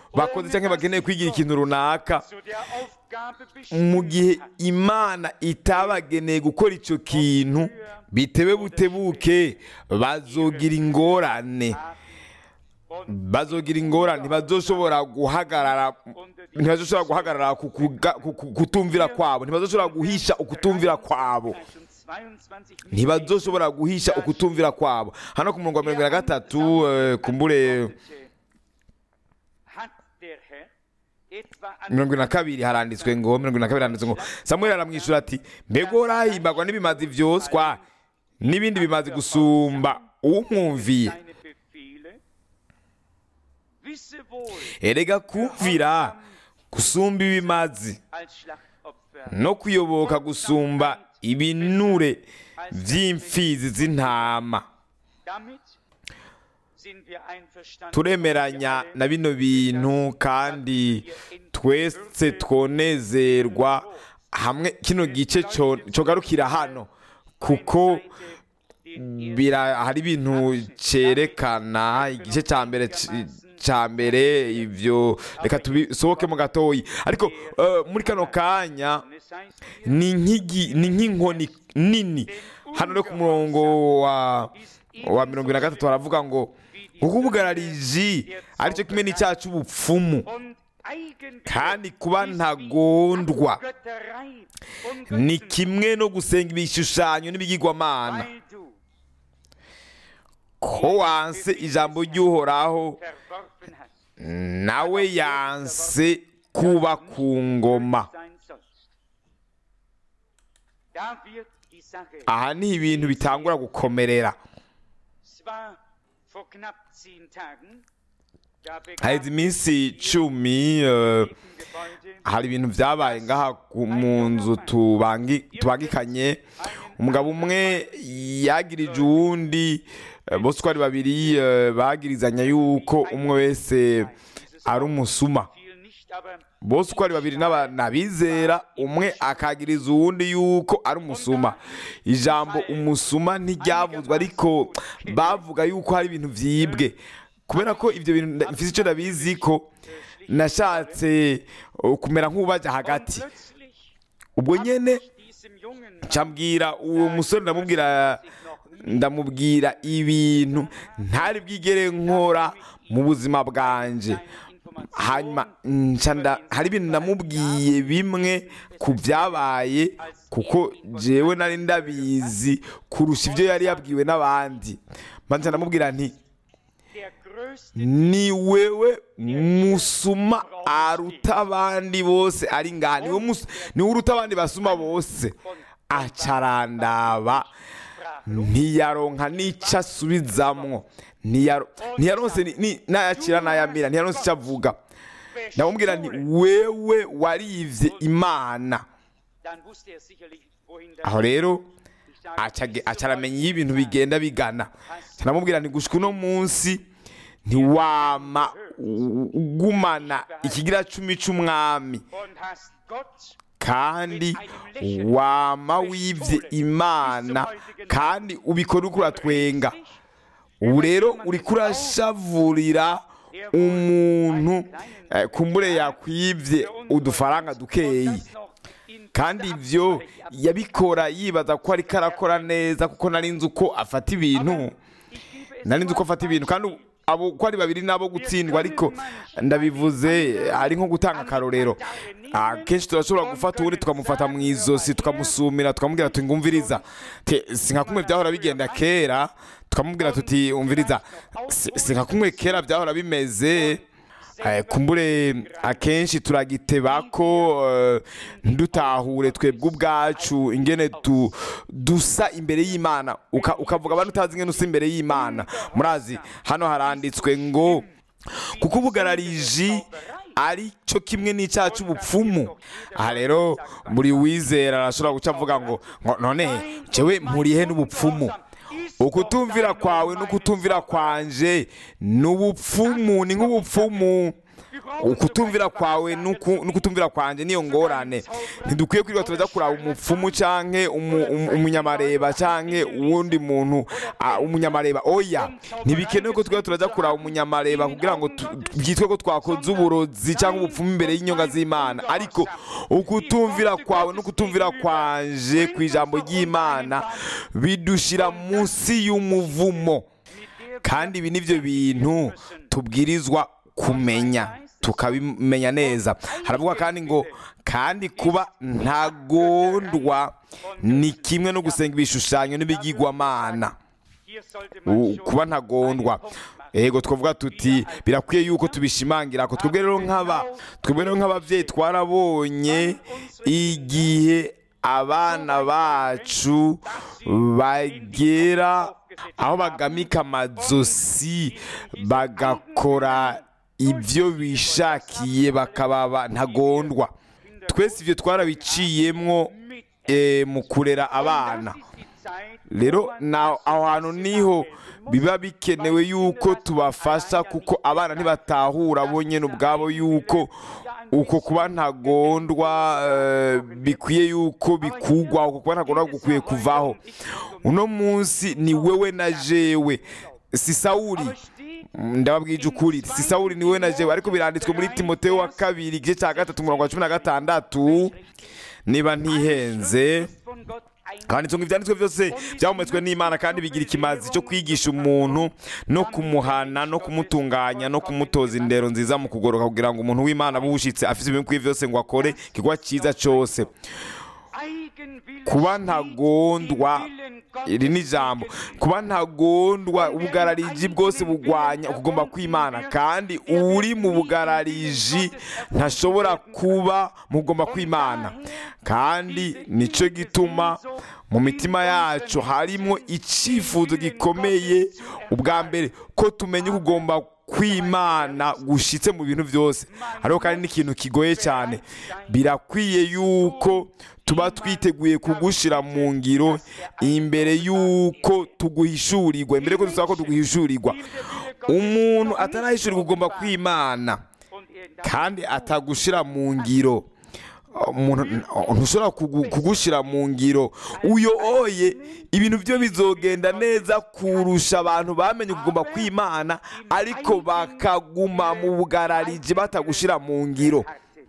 bakoze cyangwa bakeneye kwigira ikintu runaka zu der Aufgabe mu bestimmt gihe hat. imana itabageneye gukora icyo kintu bitewe butebuke bazogira ingorane Und bazogira ingorane ntibazoshobora guhagarara ntibazoshobora guhagarara ku kuga- ku- ku- kutumvira kwabo ntibazoshobora guhisha ukutumvira kwabo 22 ntibazoshobora guhisha ukutumvira kwabo hano ku murongo wa mirongo na gatatu eh, kumbure hat der Herr etwa an mirongo na kabiri haranditswe ngo mirongo na kabiri haranditswe ngo samuel aramwishyura ati mbega urahimbagwa n'ibimazi vyoswa n'ibindi bimazi gusumba umwumviye seine Befehle? Wisse wohl, erega kumvira gusumba ibimazi als Schlachtopfer no kuyoboka gusumba ibinure vy'imfizi z'intama damit sind wir einverstanden. turemeranya na bino bintu kandi twese twonezerwa hamwe kino gice co- cogarukira hano kuko bira hari ibintu cerekana igice cya mbere c- cya mbere ivyo reka tubisohokemo gatoyi ariko eh, muri kano kanya ni nk'igi- ni nk'inkoni nini hano no ku murongo wa wa mirongo ine na gatatu baravuga ngo kuko ubugarariji aricyo kimwe n'icyaha cy'ubupfumu kandi kuba ntagondwa ni kimwe no gusenga ibishushanyo n'ibigirwamana ko wanse ijambo ry'uhoraho nawe yanse kuba ku ngoma aha ni ibintu bitangura gukomerera haheze iminsi cumi eh, hari ibintu byabaye ngaha ku- mu nzu tubangi- tubangikanye umugabo umwe yagirije uwundi eh, bose uko ari babiri eh, bagirizanya yuko umwe wese ari umusuma bose uko ari babiri n'aba- n'abizera umwe akagiriza uwundi yuko ari umusuma ijambo umusuma ntiryavuzwe ariko bavuga yuko hari ibintu byibwe kubera ko ibyo bintu nda- mfite icyo ndabizi ko nashatse uh, kumera nk'ubaja hagati ubwo nyene ncambwira uwo musore ndamubwira ndamubwira ibintu ntari bwigere nkora mu buzima bwanje hanyuma nca nda- hari ibintu namubwiye bimwe ku byabaye kuko jewe nari ndabizi kurusha ibyo yari yabwiwe n'abandi maze ndamubwira nti ni wewe musuma aruta abandi bose ari ngaha niwe mus- niwe uruta abandi basuma bose acarandaba ntiyaronka n'icyo asubizamwo Ntiyaro- ntiyaronse ni- ni- n'ayakira n'ayamira ntiyaronse icyo avuga ndamubwira nti wewe warivye imana aho rero acage- acaramenya iyo ibintu bigenda bigana ndamubwira nti gushika uno munsi ntiwama u- ugumana ikigira cumi c'umwami kandi wama wivye imana kandi ubikora uriko uratwenga ubu rero uriko urashavurira umuntu eh, kumbure yakwivye udufaranga dukeyi kandi ibyo yabikora yibaza ko ariko arakora neza kuko nari nzi uko afata ibintu nari nzi uko afata ibintu kandi abo uko ari babiri nabo gutsindwa ariko ndabivuze ari nko gutanga akarorero akenshi turashobora gufata uwundi tukamufata mu izosi tukamusumira tukamubwira tuti ngumviriza Te- si nka kumwe byahora bigenda kera tukamubwira tuti umviriza si si nka kumwe kera byahora bimeze Eh, kumbure akenshi turagiteba ko eh, ntidutahure twebwe ubwacu ingene tu, dusa imbere y'imana Uka- ukavuga abantu utazi ingene usa imbere y'imana murazi hano haranditswe ngo kuko ubugarariji ari cyo kimwe n'icyaha cy'ubupfumu aha rero buri wizera arashobora guca avuga ngo ngo none jewe mpuriye n'ubupfumu ukutumvira kwawe n'ukutumvira kwanje ni ubupfumu ni nk'ubupfumu ukutumvira kwawe n'uku- n'ukutumvira kwanje niyo ngorane ntidukwiye kwirirwa turaja kuraba umupfumu canke umu- umu- umunyamareba canke uwundi muntu ah, umunyamareba oya ntibikenewe ko twirirwa turaja kuraba umunyamareba kugira ngo tu- byitwe ko twakoze uburozi cyangwa ubupfumu imbere y'inyonga z'imana ariko ukutumvira kwawe n'ukutumvira kwanje ku ijambo ry'imana bidushira munsi y'umuvumo kandi ibi nivyo bintu tubwirizwa kumenya tukabimenya neza haravuga kandi ngo kandi kuba ntagondwa ni kimwe no gusenga ibishushanyo n'ibigirwamana U- kuba ntagondwa ego twavuga tuti birakwiye yuko tubishimangira ko twebwe rero nk'aba twebwe rero nk'ababyeyi twarabonye igihe abana bacu bagera aho bagamika amazosi bagakora ibyo bishakiye bakaba ntagondwa twese ibyo twarabiciyemwo eh, mu kurera abana rero na aho hantu niho biba bikenewe yuko tubafasha kuko abana ntibatahura bo nyine ubwabo yuko uko kuba ntagondwa eh, bikwiye yuko bikugwa uko kuba ntagondwa gukwiye kuvaho uno munsi ni wewe na jewe si sawuri ndababwije ukuri si sawuri ni wewe na jewe ariko biranditswe muri timoteyo wa kabiri igice cya gatatu umurongo wa cumi na gatandatu niba ntihenze kandi ngo ibyanditswe byose byahumetswe n'imana kandi bigira ikimazi cyo kwigisha umuntu no kumuhana no kumutunganya no kumutoza indero nziza mu kugoroka kugira ngo umuntu w'imana abe uwushyitse afite ibintu bikwiye byose ngo akore igikorwa cyiza cyose kuba ntagondwa iri ni ijambo kuba ntagondwa ubugarariji bwose bugwanya ukugomba kw'imana kandi uri mu bugarariji ntashobora kuba mu kugomba kw'imana kandi nicyo gituma mu mitima yacu harimo icyifuzo gikomeye ubwa mbere ko tumenya ukugomba kw'imana gushyitse mu bintu byose hariho kandi n'ikintu kigoye cyane birakwiye yuko tuba twiteguye kugushyira mu ngiro imbere y'uko tuguhishurirwa imbere y'uko dusaba ko tuguhishurirwa umuntu atarahishurirwa ugomba kw'imana kandi atagushyira mu ngiro umuntu ntushobora kugu- kugushyira mu ngiro uyo oye ibintu byo bizogenda neza kurusha abantu bamenye kugomba kw'imana ariko bakaguma mu bugarariji batagushyira mu ngiro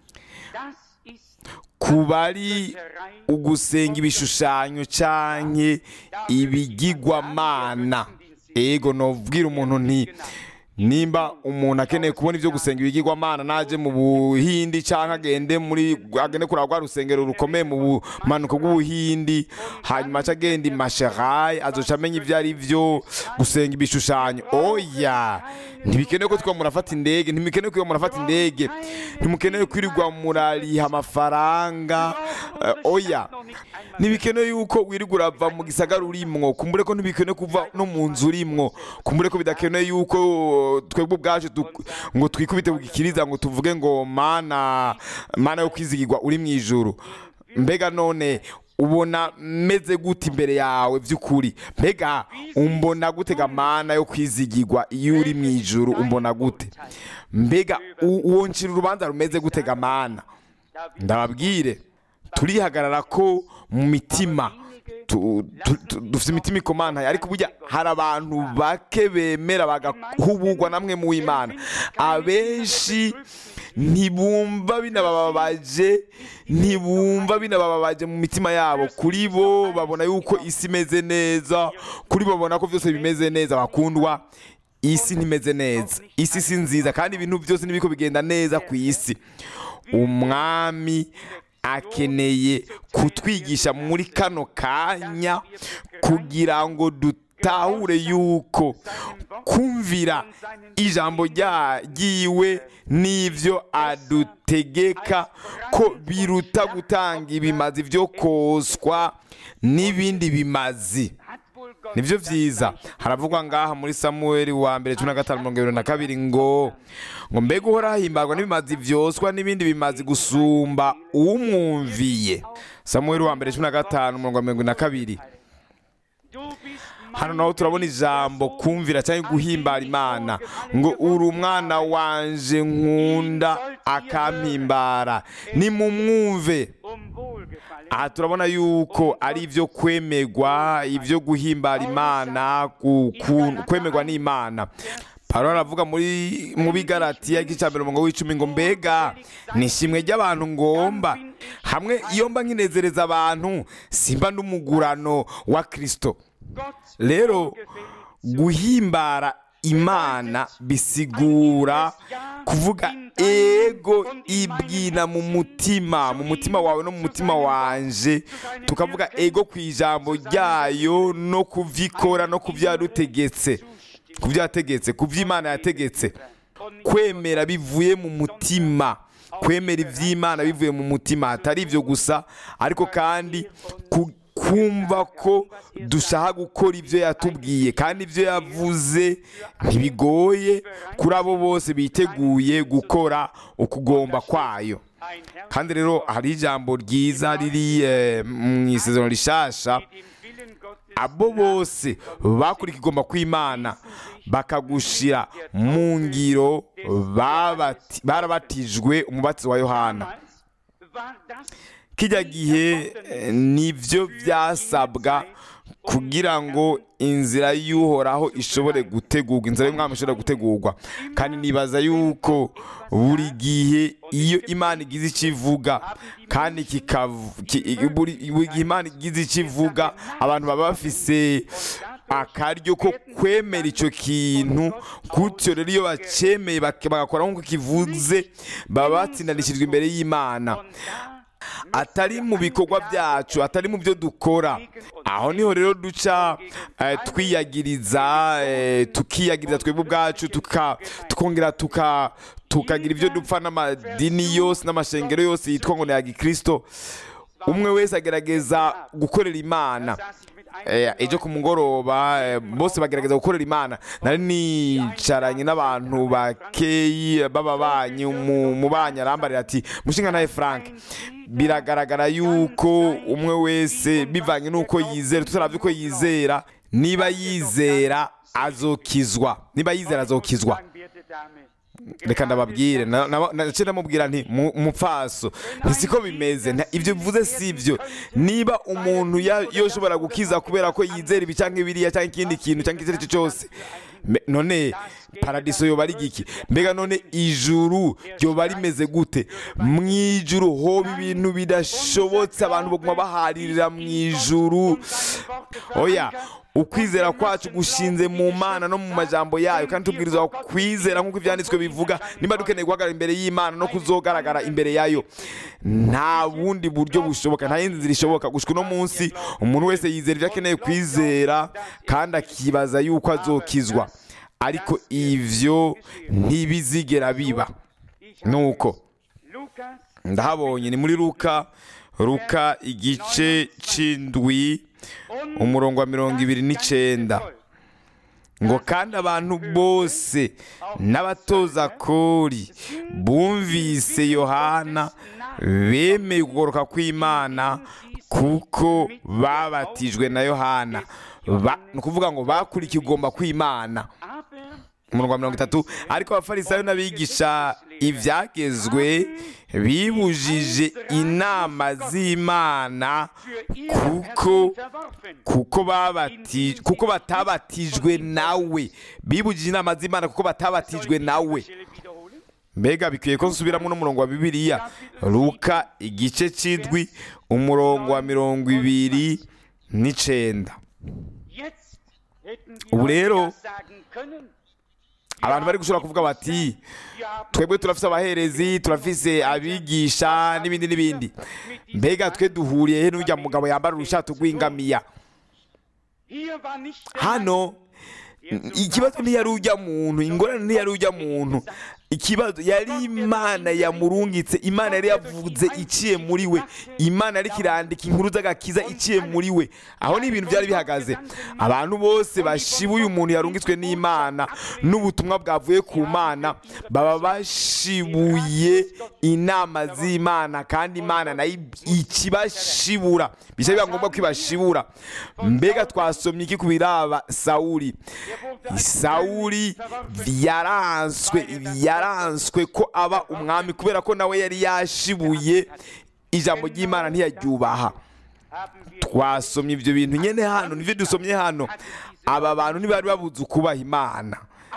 kuba ari ugusenga ibishushanyo canke ibigirwamana ego nobwira umuntu nti nimba umuntu akeneye kubona ibyo gusenga ibigirwamana naje mu buhindi cyangwa agende muri agende kuraba rwa rusengero rukomeye mu bumanuko bw'ubuhindi hanyuma aca agenda i masherayi azoca amenya ibyo ari byo gusenga ibishushanyo oya ntibikenewe ko twa murafata indege ntibikenewe ko murafata indege ntimukenewe kwirirwa murariha amafaranga eh, oya ntibikenewe yuko wirirwa urava mu gisagara urimwo kumbure ko ntibikenewe kuva no mu nzu urimwo kumbure ko bidakenewe yuko twebwe ubwacu du- ngo twikubite kukikiriza ngo tuvuge ngo mana mana yo kwizigirwa uri mu ijuru mbega none ubona meze gute imbere yawe by'ukuri mbega umbona gutega mana yo kwizigirwa iyo uri mu ijuru umbona gute mbega u- uwo ncira urubanza rumeze gutega mana ndababwire turihagarara ko mu mitima tu- tu- tu- dufite imitima ikomantaye ariko burya hari abantu bake bemera bagahubugwa namwe mu w'imana abenshi ntibumva binabababaje ntibumva binabababaje mu mitima yabo kuri bo babona yuko isi imeze neza kuri bo babona ko byose bimeze neza bakundwa isi ntimeze neza isi si nziza kandi ibintu byose ntibiko bigenda neza ku isi umwami akeneye kutwigisha muri kano kanya kugira ngo dutahure yuko kumvira ijambo rya- ryiwe n'ibyo adutegeka ko biruta gutanga ibimazi byo koswa n'ibindi bimazi nibyo byiza haravugwa ngaha muri samuweli wa mbere cumi na gatanu mirongo irindwi na kabiri ngo ngo mbega uhora hahimbarwa n'ibimazi byoswa n'ibindi bimazi gusumba umwumviye samuweli wa mbere cumi na gatanu mirongo irindwi na kabiri Du bist hano mein naho turabona geliebter ijambo Sohn, kumvira cyangwa an den guhimbara ich imana wohlgefallen ngo uri gefunden umwana habe. wanje nkunda akampimbara nimumwumve Um Wohlgefallen. aha turabona yuko ari ibyo kwemerwa ibyo guhimbara imana ku- ku- kwemerwa n'imana Pawulo aravuga muri mu bigaratiya igice cya mbere umurongo w'icumi ngo mbega ni ishimwe ry'abantu ngomba hamwe iyo mba nkinezereza abantu simba n'umugurano wa kirisito Gott rero wohlgefällig zu guhimbara imana bisigura kuvuga ego ibwina mu mutima mu mutima wawe no mu mutima wanje tukavuga ego ku ijambo ryayo no kuvyikora no kuvyarutegetse kuvyategetse kuvy'imana yategetse kwemera bivuye mu mutima kwemera ivy'imana bivuye mu mutima atari ivyo gusa ariko kandi ku- kumva ko dushaka gukora ibyo yatubwiye kandi ibyo yavuze ntibigoye kuri abo bose biteguye gukora ukugomba kwayo ein Herr kandi rero hari ijambo ryiza riri eh, mu isezerano rishasha dem Willen Gottes abo bose bakora ikigomba kw'imana bakagushira mu ngiro babati- barabatijwe umubatizo wa yohana damals war das kijya gihe eh, nibyo byasabwa kugira ngo inzira y'uhoraho ishobore gutegurwa inzira y'umwami ishobore gutegurwa kandi nibaza yuko buri gihe iyo imana igize icyo ivuga kandi kikavu- ki- buri buri gihe imana igize icyo ivuga abantu baba bafise akaryo ko kwemera icyo kintu gutyo rero iyo bacyemeye bak- bagakora nk'uko kivuze baba batsindanishirijwe imbere y'imana und da atari mu bikorwa byacu atari mu byo dukora aho niho rero duca eh, twiyagiriza eh, tukiyagiriza twebwe ubwacu tuka- tukongera tuka tukagira ibyo dupfa n'amadini yose n'amashengero yose yitwa ngo ni aya gikristo umwe wese agerageza gukorera imana saß ich mit Eh, einigen ejo ku mugoroba eh, bose bagerageza gukorera imana nari nicaranye n'abantu bakeyi b'ababanyi mu- mubanyi arambarira ati mushinga nawe frank biragaragara yuko umwe wese bivanye n'uko yizera tutaravye uko yizera niba yizera azokizwa niba yizera azokizwa sagen, werte Dame, reka ndababwire na- na- naciye ndamubwira nti "Mu- mupfaso ntisiko bimeze nta- ibyo bivuze si ibyo niba umuntu ya- yoshobora gukiza kubera ko yizera ibi cyangwa ibiriya cyangwa ikindi kintu cyangwa icyo ari cyo cyose Me- none paradiso yoba ari giki mbega none ijuru ryoba rimeze gute mu ijuru hoba ibintu bidashobotse abantu baguma baharirira mu ijuru oya ukwizera kwacu gushinze mu mana no mu majambo yayo kandi tubwirizwa kwizera nk'uko ibyanditswe bivuga niba dukeneye guhagarara imbere y'imana no kuzogaragara imbere yayo nta bundi buryo bushoboka nta yindi nzira ishoboka gushika uno munsi umuntu wese yizera ibyo akeneye kwizera kandi akibaza yuko azokizwa ariko ivyo ntibizigera biba nuko Lukas ndahabonye ni muri luka luka igice c'indwi umurongo wa mirongo ibiri n'icenda ngo kandi abantu bose n'abatoza kori bumvise yohana bemeye ukugoroka kw'imana kuko babatijwe na yohana Ba- ni ukuvuga ngo bakurikiye ugomba kw'imana aber umurongo wa mirongo itatu ariko abafarisayo n'abigisha ibyagezwe bibujije inama z'imana für ihr kuko Herrn unterworfen. kuko babati kuko batabatijwe nawe bibujije inama z'imana kuko batabatijwe nawe Stelle wiederholen? mbega bikwiye ko nsubiramo n'umurongo wa bibiliya luka igice c'indwi umurongo wa mirongo ibiri n'icenda Jetzt hätten die Ubu Leute rero, ja sagen können, abantu bari gushobora kuvuga bati wir haben twebwe turafise abaherezi turafise abigisha n'ibindi n'ibindi mbega twe duhuriye he n'urya mugabo yambara urushato rw'ingamiya hier war nicht der hano Mann, der zum ikibazo ntiyari ujya muntu ingorane ntiyari ujya muntu ikibazo yari imana yamurungitse imana yari yavuze iciye muri we imana yari kirandika inkuru z'agakiza iciye muri we aho ni ibintu byari bihagaze abantu bose bashibuye umuntu yarungitswe n'imana n'ubutumwa bwavuye ku mana baba bashibuye inama z'imana kandi imana nayo ikibashibura bisa biba ngombwa ko ibashibura mbega twasomye iki ku biraba sawuri sawuri yaranswe yaranswe ko aba umwami kubera ko nawe yari yashibuye ijambo ry'imana ntiyaryubaha twasomye ibyo bintu nyine hano nibyo dusomye hano aba bantu ntibari babuze ukubaha imana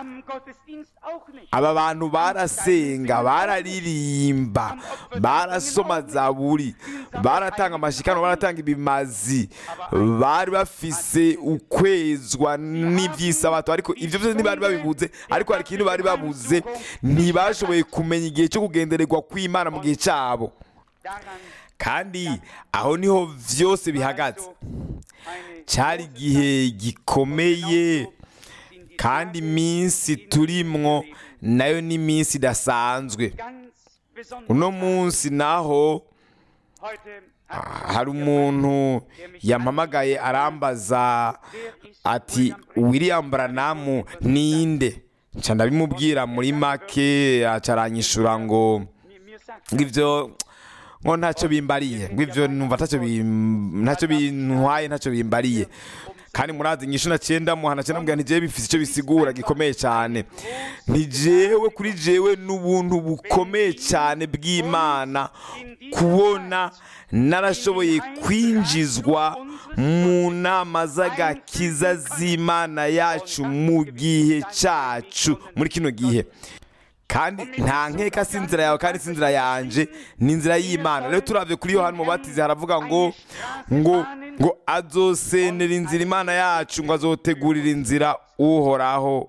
aba bantu barasenga bararirimba barasoma zaburi baratanga amashikano baratanga ibimazi bari bafise ukwezwa n'iby'isabato ariko ibyo byose ntibari babibuze ariko hari ikintu bari babuze ntibashoboye kumenya igihe cyo kugendererwa kw'imana mu gihe cyabo kandi aho niho byose bihagaze cyari igihe gikomeye kandi iminsi turimwo nayo ni iminsi idasanzwe uno munsi naho hari umuntu yampamagaye arambaza ati william branamu ninde nca ndabimubwira muri make acaranyishura ngo ngibyo ngo ntacyo bimbariye ngibyo numva ntacyo bintwaye ntacyo bimbariye kandi murazi inyishu na cyenda muhana cyenda mbwira ntijewe bifite icyo bisigura gikomeye cyane ntijewe kuri jewe n'ubuntu bukomeye cyane bw'imana kubona narashoboye kwinjizwa mu nama z'agakiza z'imana yacu mu gihe cyacu muri kino gihe kandi nta nkeka si inzira yawe kandi si inzira yanje ni inzira y'imana rero turabye kuri yohani mubatizi haravuga ngo ngo ngo azosenera inzira imana yacu ngo azotegurira inzira uhoraho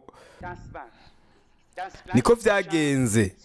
niko byagenze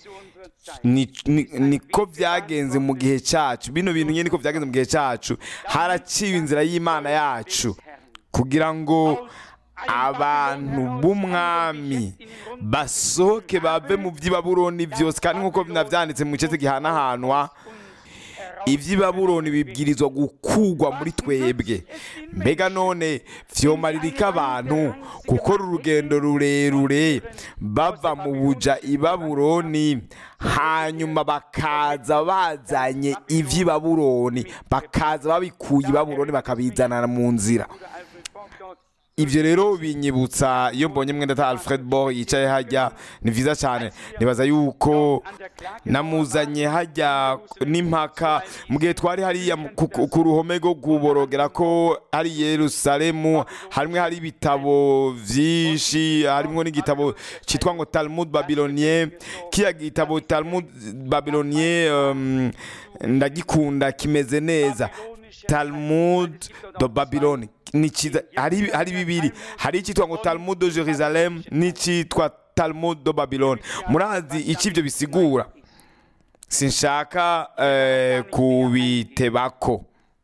niko byagenze mu gihe cyacu bino bintu nyine niko byagenze mu gihe cyacu haraciwe inzira y'imana yacu kugira ngo abantu b'umwami basohoke bave mu by'ibaburoni byose kandi nk'uko binabyanditse mu gice gihanahanwa iby'ibaburoni bibwirizwa gukugwa muri twebwe mbega none byomaririka abantu gukora urugendo rurerure bava mu buja ibaburoni hanyuma bakaza bazanye iby'ibaburoni bakaza babikuye ibaburoni bakabizana mu nzira ibyo rero binyibutsa iyo mbonye mwenda ta alfred bo yicaye hajya ni byiza cyane nibaza yuko namuzanye hajya n'impaka mu gihe twari hariya ku ruhome rwo kuborogera ko hari yerusalemu hamwe hari ibitabo byinshi harimo n'igitabo cyitwa ngo talmud babylonien kiya gitabo talmud babylonien ndagikunda kimeze neza talmud do babylone ni cyiza hari bibiri hari icyitwa ngo talmud do jerusalem n'icyitwa talmud do babylone murazi icyo ibyo bisigura sinshaka kubitebako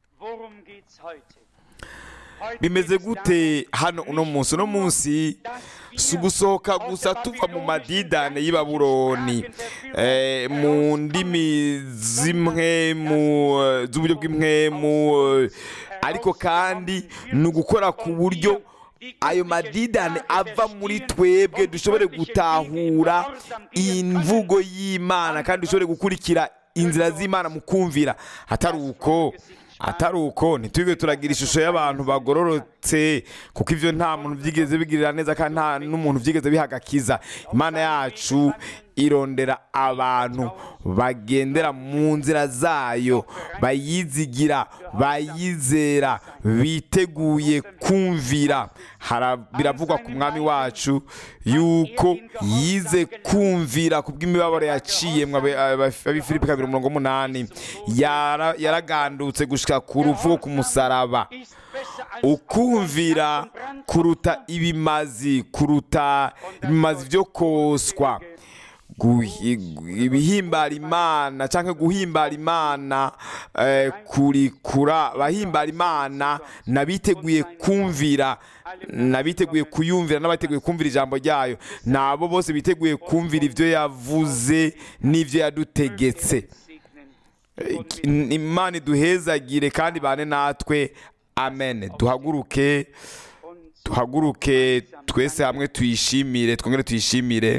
bimeze gute hano uno munsi uno munsi si ugusohoka gusa tuva mu madidane y'ibaburoni mu ndimi zimwe z'uburyo bw'imwemu ariko kandi ni ugukora ku buryo ayo madidane ava muri twebwe dushobore gutahura imvugo y'imana kandi dushobore gukurikira inzira z'imana mu kumvira atari uko atari uko ntitwige turagira ishusho y'abantu bagororotse kuko ibyo nta muntu byigeze bigirira neza kandi nta n'umuntu byigeze bihagakiza imana yacu irondera abantu bagendera mu nzira zayo bayizigira bayizera biteguye kumvira biravugwa ku mwami wacu yuko yize kumvira ku bw'imibabaro yaciye abifilipi kabiri umurongo w'umunani yaragandutse gushyira ku rupfu ku musaraba ukumvira kuruta ibimazi kuruta ibimazi byo koswa ibihimbara imana cyangwa guhimbara imana kurikura abahimbara imana n'abiteguye kumvira n'abiteguye kuyumvira n'abateguye kumvira ijambo ryayo ni abo bose biteguye kumvira ibyo yavuze n'ibyo yadutegetse segnen. imana iduhezagire kandi bane natwe amen duhaguruke Und duhaguruke twese hamwe tuyishimire twongere tuyishimire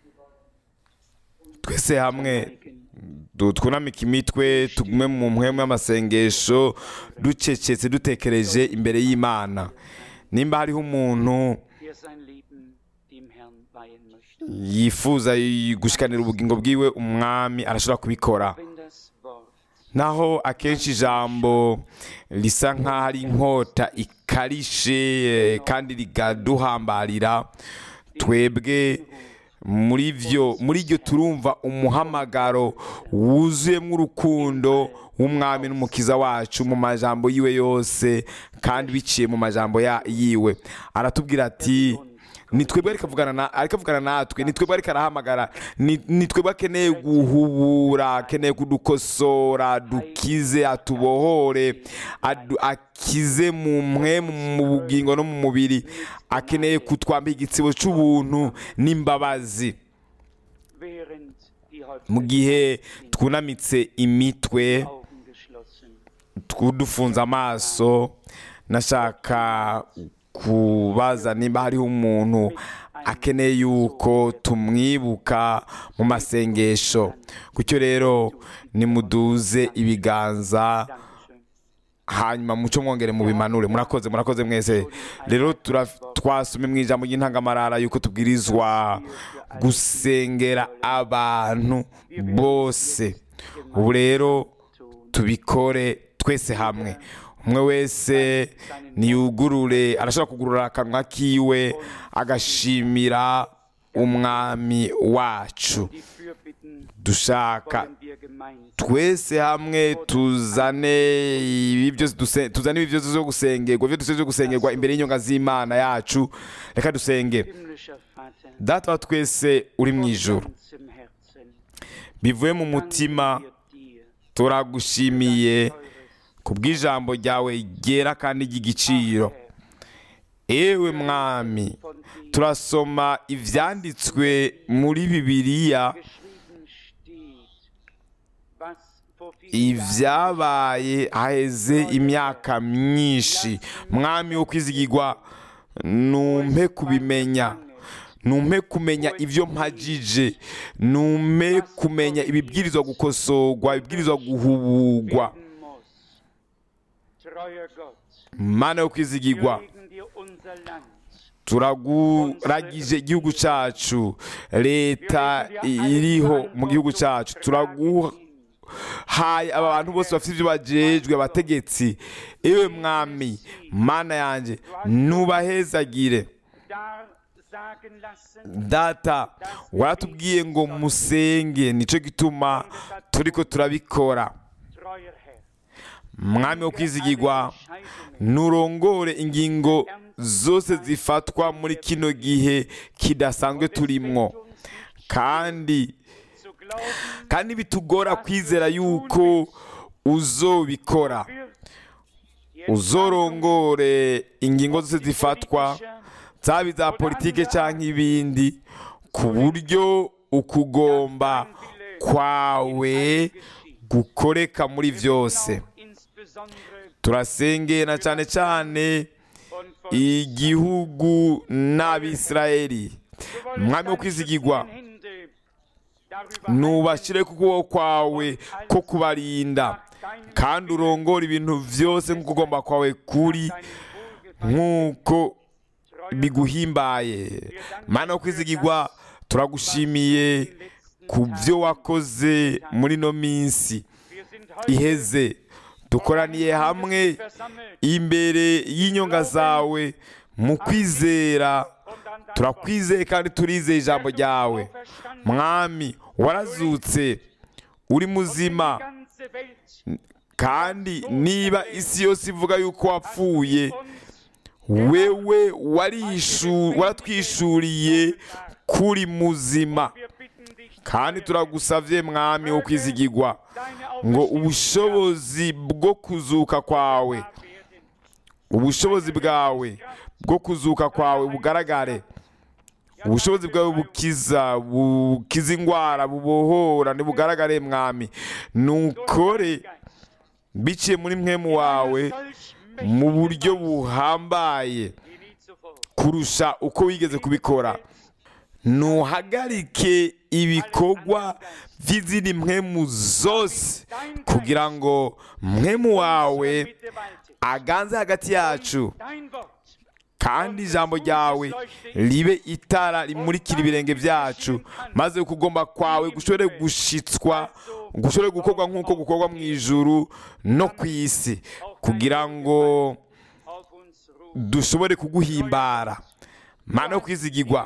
twese hamwe du- twunamike imitwe tugume mu mpwemu y'amasengesho ducecetse dutekereje imbere y'imana nimba hariho umuntu der sein Leben dem Herrn weihen möchte. yifuza gushikanira ubugingo bwiwe umwami arashobora kubikora Wenn das Wort naho akenshi ijambo risa nk'aho ari inkota ikarishe eh, kandi rigaduhambarira twebwe muri byo muri iryo turumva umuhamagaro wuzuyemo urukundo w'umwami n'umukiza wacu mu majambo yiwe yose kandi biciye mu majambo ya- yiwe aratubwira ati ni twebwe ariko avugana na ariko avugana natwe ni twebwe ariko arahamagara ni ni twebwe akeneye guhubura akeneye kudukosora dukize atubohore adu- akize mu mwe mu bugingo no mu mubiri akeneye kutwambika igitsibo cy'ubuntu n'imbabazi während die mu Häupter gihe twunamitse imitwe Augen geschlossen. dufunze amaso nashaka kubaza niba hariho umuntu akeneye yuko tumwibuka mu masengesho gutyo rero nimuduze ibiganza Dankeschön. hanyuma muco mwongere mu bimanure murakoze murakoze mwese rero tura- twasomye mu ijambo ry'intangamarara yuko tubwirizwa gusengera abantu bose ubu rero tubikore twese hamwe umwe wese niyugurure arashobora kugurura akanwa kiwe agashimira umwami wacu Die Fürbitten dushaka wollen wir gemeinsam twese hamwe tuzane ibi byose duse- tuzane ibi byose byo gusengerwa ibyo dusabye byo gusengerwa imbere y'inyonga z'imana yacu reka dusenge himmlischer Vater data wa twese uri mu von ijoro ganzem Herzen. bivuye mu mutima danken wir dir turagushimiye teures ku bw'ijambo ryawe ryera kandi ry'igiciro ewe mwami von dir turasoma ibyanditswe muri bibiliya geschrieben steht, was vor vielen ibyabaye haheze imyaka myinshi mwami wo kwizigirwa numpe kubimenya numpe kumenya ibyo mpagije numpe kumenya ibibwirizwa gukosorwa ibibwirizwa guhubugwa werden muss. Treuer Gott, mana yo wir kwizigirwa legen dir unser Land, turaguragije igihugu cyacu leta iriho mu gihugu cyacu turaguha haye aba bantu bose bafite ibyo bajejwe abategetsi ewe mwami mana yanjye nubahezagire da sagen lassen, data waratubwiye ngo musenge nicyo gituma turiko turabikora treuer Herr. mwami wo kwizigirwa nurongore ingingo zose zifatwa muri kino gihe kidasanzwe turimwo kandi Zu glauben, kandi bitugora kwizera yuko uzobikora uzorongore ingingo zose zifatwa zaba iza politike cyangwa ibindi ku buryo ukugomba kwawe gukoreka muri byose insbesondere turasengera cyane cyane und von igihugu n'abisirayeli mwami wo kwizigirwa nubashyire ku kuboko kwawe ko kubarinda kandi urongora ibintu byose nk'uko ugomba kwawe kuri nk'uko biguhimbaye mana wo kwizigirwa turagushimiye ku byo wakoze muri ino minsi iheze dukoraniye hamwe imbere y'inyonga zawe mu kwizera turakwizeye kandi turizeye ijambo ryawe mwami warazutse uri muzima kandi niba isi yose ivuga yuko wapfuye wewe warishu- waratwishuriye kuri muzima kandi turagusavye mwami wo kwizigirwa ngo ubushobozi bwo kuzuka kwawe ubushobozi bwawe bwo kuzuka kwawe bugaragare ubushobozi bwawe bukiza bukiza indwara bubohora ntibugaragare mwami nukore biciye muri mwemu wawe mu buryo buhambaye kurusha uko wigeze kubikora ntuhagarike ibikorwa by'izindi mwemu zose kugira ngo mwemu wawe aganze hagati yacu kandi ijambo ryawe ribe itara rimurikira ibirenge byacu maze ukugomba kwawe gushobore gushitswa gushobore gukorwa nk'uko gukorwa mu ijuru no ku isi kugira ngo dushobore kuguhimbara mana yo kwizigirwa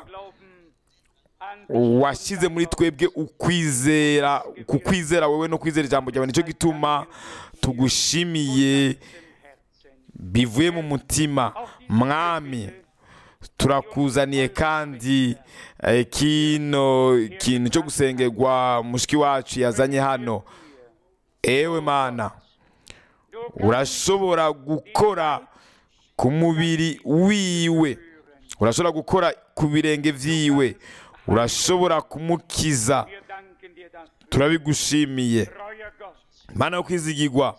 washyize muri twebwe ukwizera kukwizera wowe no kwizera ijambo ryawe nicyo gituma tugushimiye bivuye mu mutima mwami turakuzaniye kandi eh, kino kintu cyo gusengerwa mushiki wacu yazanye hano ewe mana urashobora gukora ku mubiri wiwe urashobora gukora ku birenge vyiwe urashobora kumukiza turabigushimiye mana yo kwizigirwa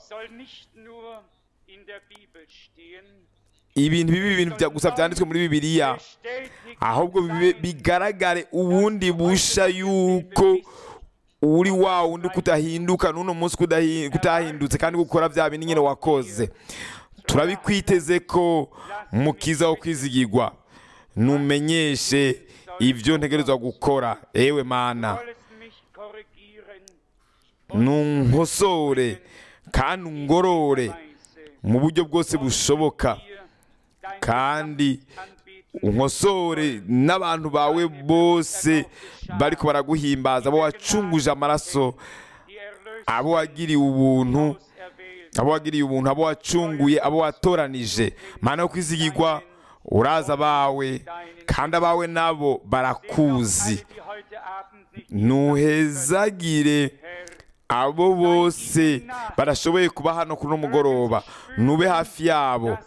ibintu bibi ibintu bya gusa byanditswe muri bibiliya ahubwo bibe- bigaragare ubundi busha yuko uri wa wundi kudahinduka n'uno munsi kudahi- kutahindutse kandi gukora bya bindi nyine wakoze turabikwiteze ko mukiza wo kwizigirwa numenyeshe ibyo ntegerezwa gukora ewe mana nunkosore kandi ungorore mu buryo bwose bushoboka kandi unkosore n'abantu bawe bose bariko baraguhimbaza abo wacunguje amaraso abo wagiriye ubuntu abo wagiriye ubuntu abo wacunguye abo watoranije mana yo kwizigirwa uraza abawe kandi abawe nabo barakuzi ntuhezagire abo bose barashoboye kuba hano kuri uno mugoroba nube hafi yabo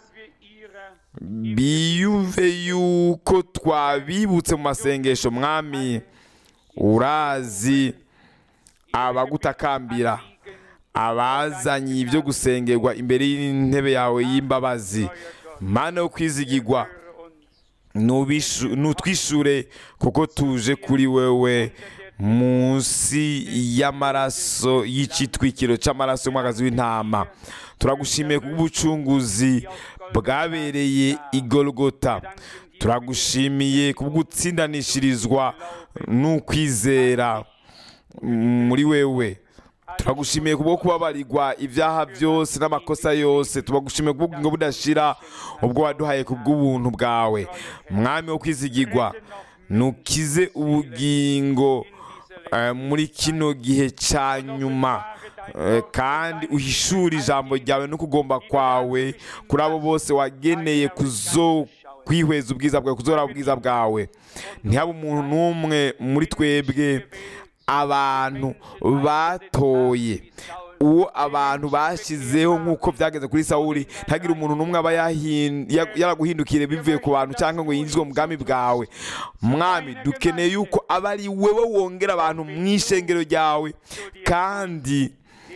biyumve yuko twabibutse mu masengesho mwami urazi abagutakambira abazanye ibyo gusengerwa imbere y'intebe yawe y'imbabazi mana yo kwizigirwa nubishu- nutwishure kuko tuje kuri wewe munsi y'amaraso y'icitwikiro c'amaraso y'umwagazi w'intama turagushimiye kubw'ubucunguzi bwabereye igorogota turagushimiye kubw'ugutsindanishirizwa n'ukwizera muri wewe turagushimiye kubwo kubabarirwa ibyaha byose n'amakosa yose tubagushimiye kubw'ubwingo budashira ubwo waduhaye kubw'ubuntu bwawe mwami wo kwizigirwa nukize ubugingo eh, muri kino gihe cya nyuma eh, kandi uhishure ijambo ryawe no kugomba kwawe kuri abo bose wageneye kuzo kwihweza ubwiza bwawe kuzora ubwiza bwawe ntihabe umuntu n'umwe muri twebwe abantu batoye uwo abantu bashyizeho nk'uko byageze kuri sawuri ntagire umuntu n'umwe aba yahin- ya- yaraguhindukire bivuye ku bantu cyangwa ngo yinjizwe mu bwami bwawe mwami dukeneye yuko aba ari wowe wongera abantu mu ishengero ryawe kandi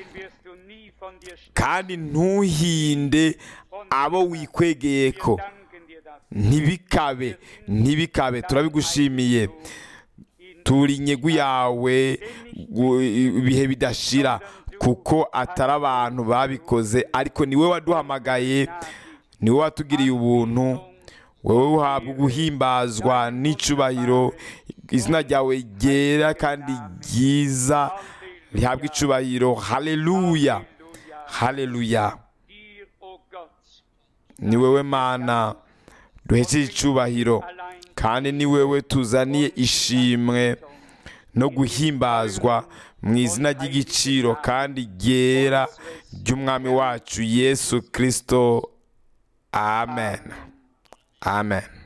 kandi ntuhinde abo wikwegeye ko ntibikabe ntibikabe turabigushimiye turi inyegu yawe gu- ibihe bidashira kuko atari abantu babikoze ariko ni wowe waduhamagaye ni wowe watugiriye ubuntu wowe uhabwa guhimbazwa n'icubahiro izina ryawe ryera kandi ryiza rihabwa icubahiro haleluya haleluya ni wowe mana duhesheje icubahiro kandi ni wewe tuzaniye ishimwe no guhimbazwa mu izina ry'igiciro kandi ryera ry'umwami wacu yesu kirisito amen amen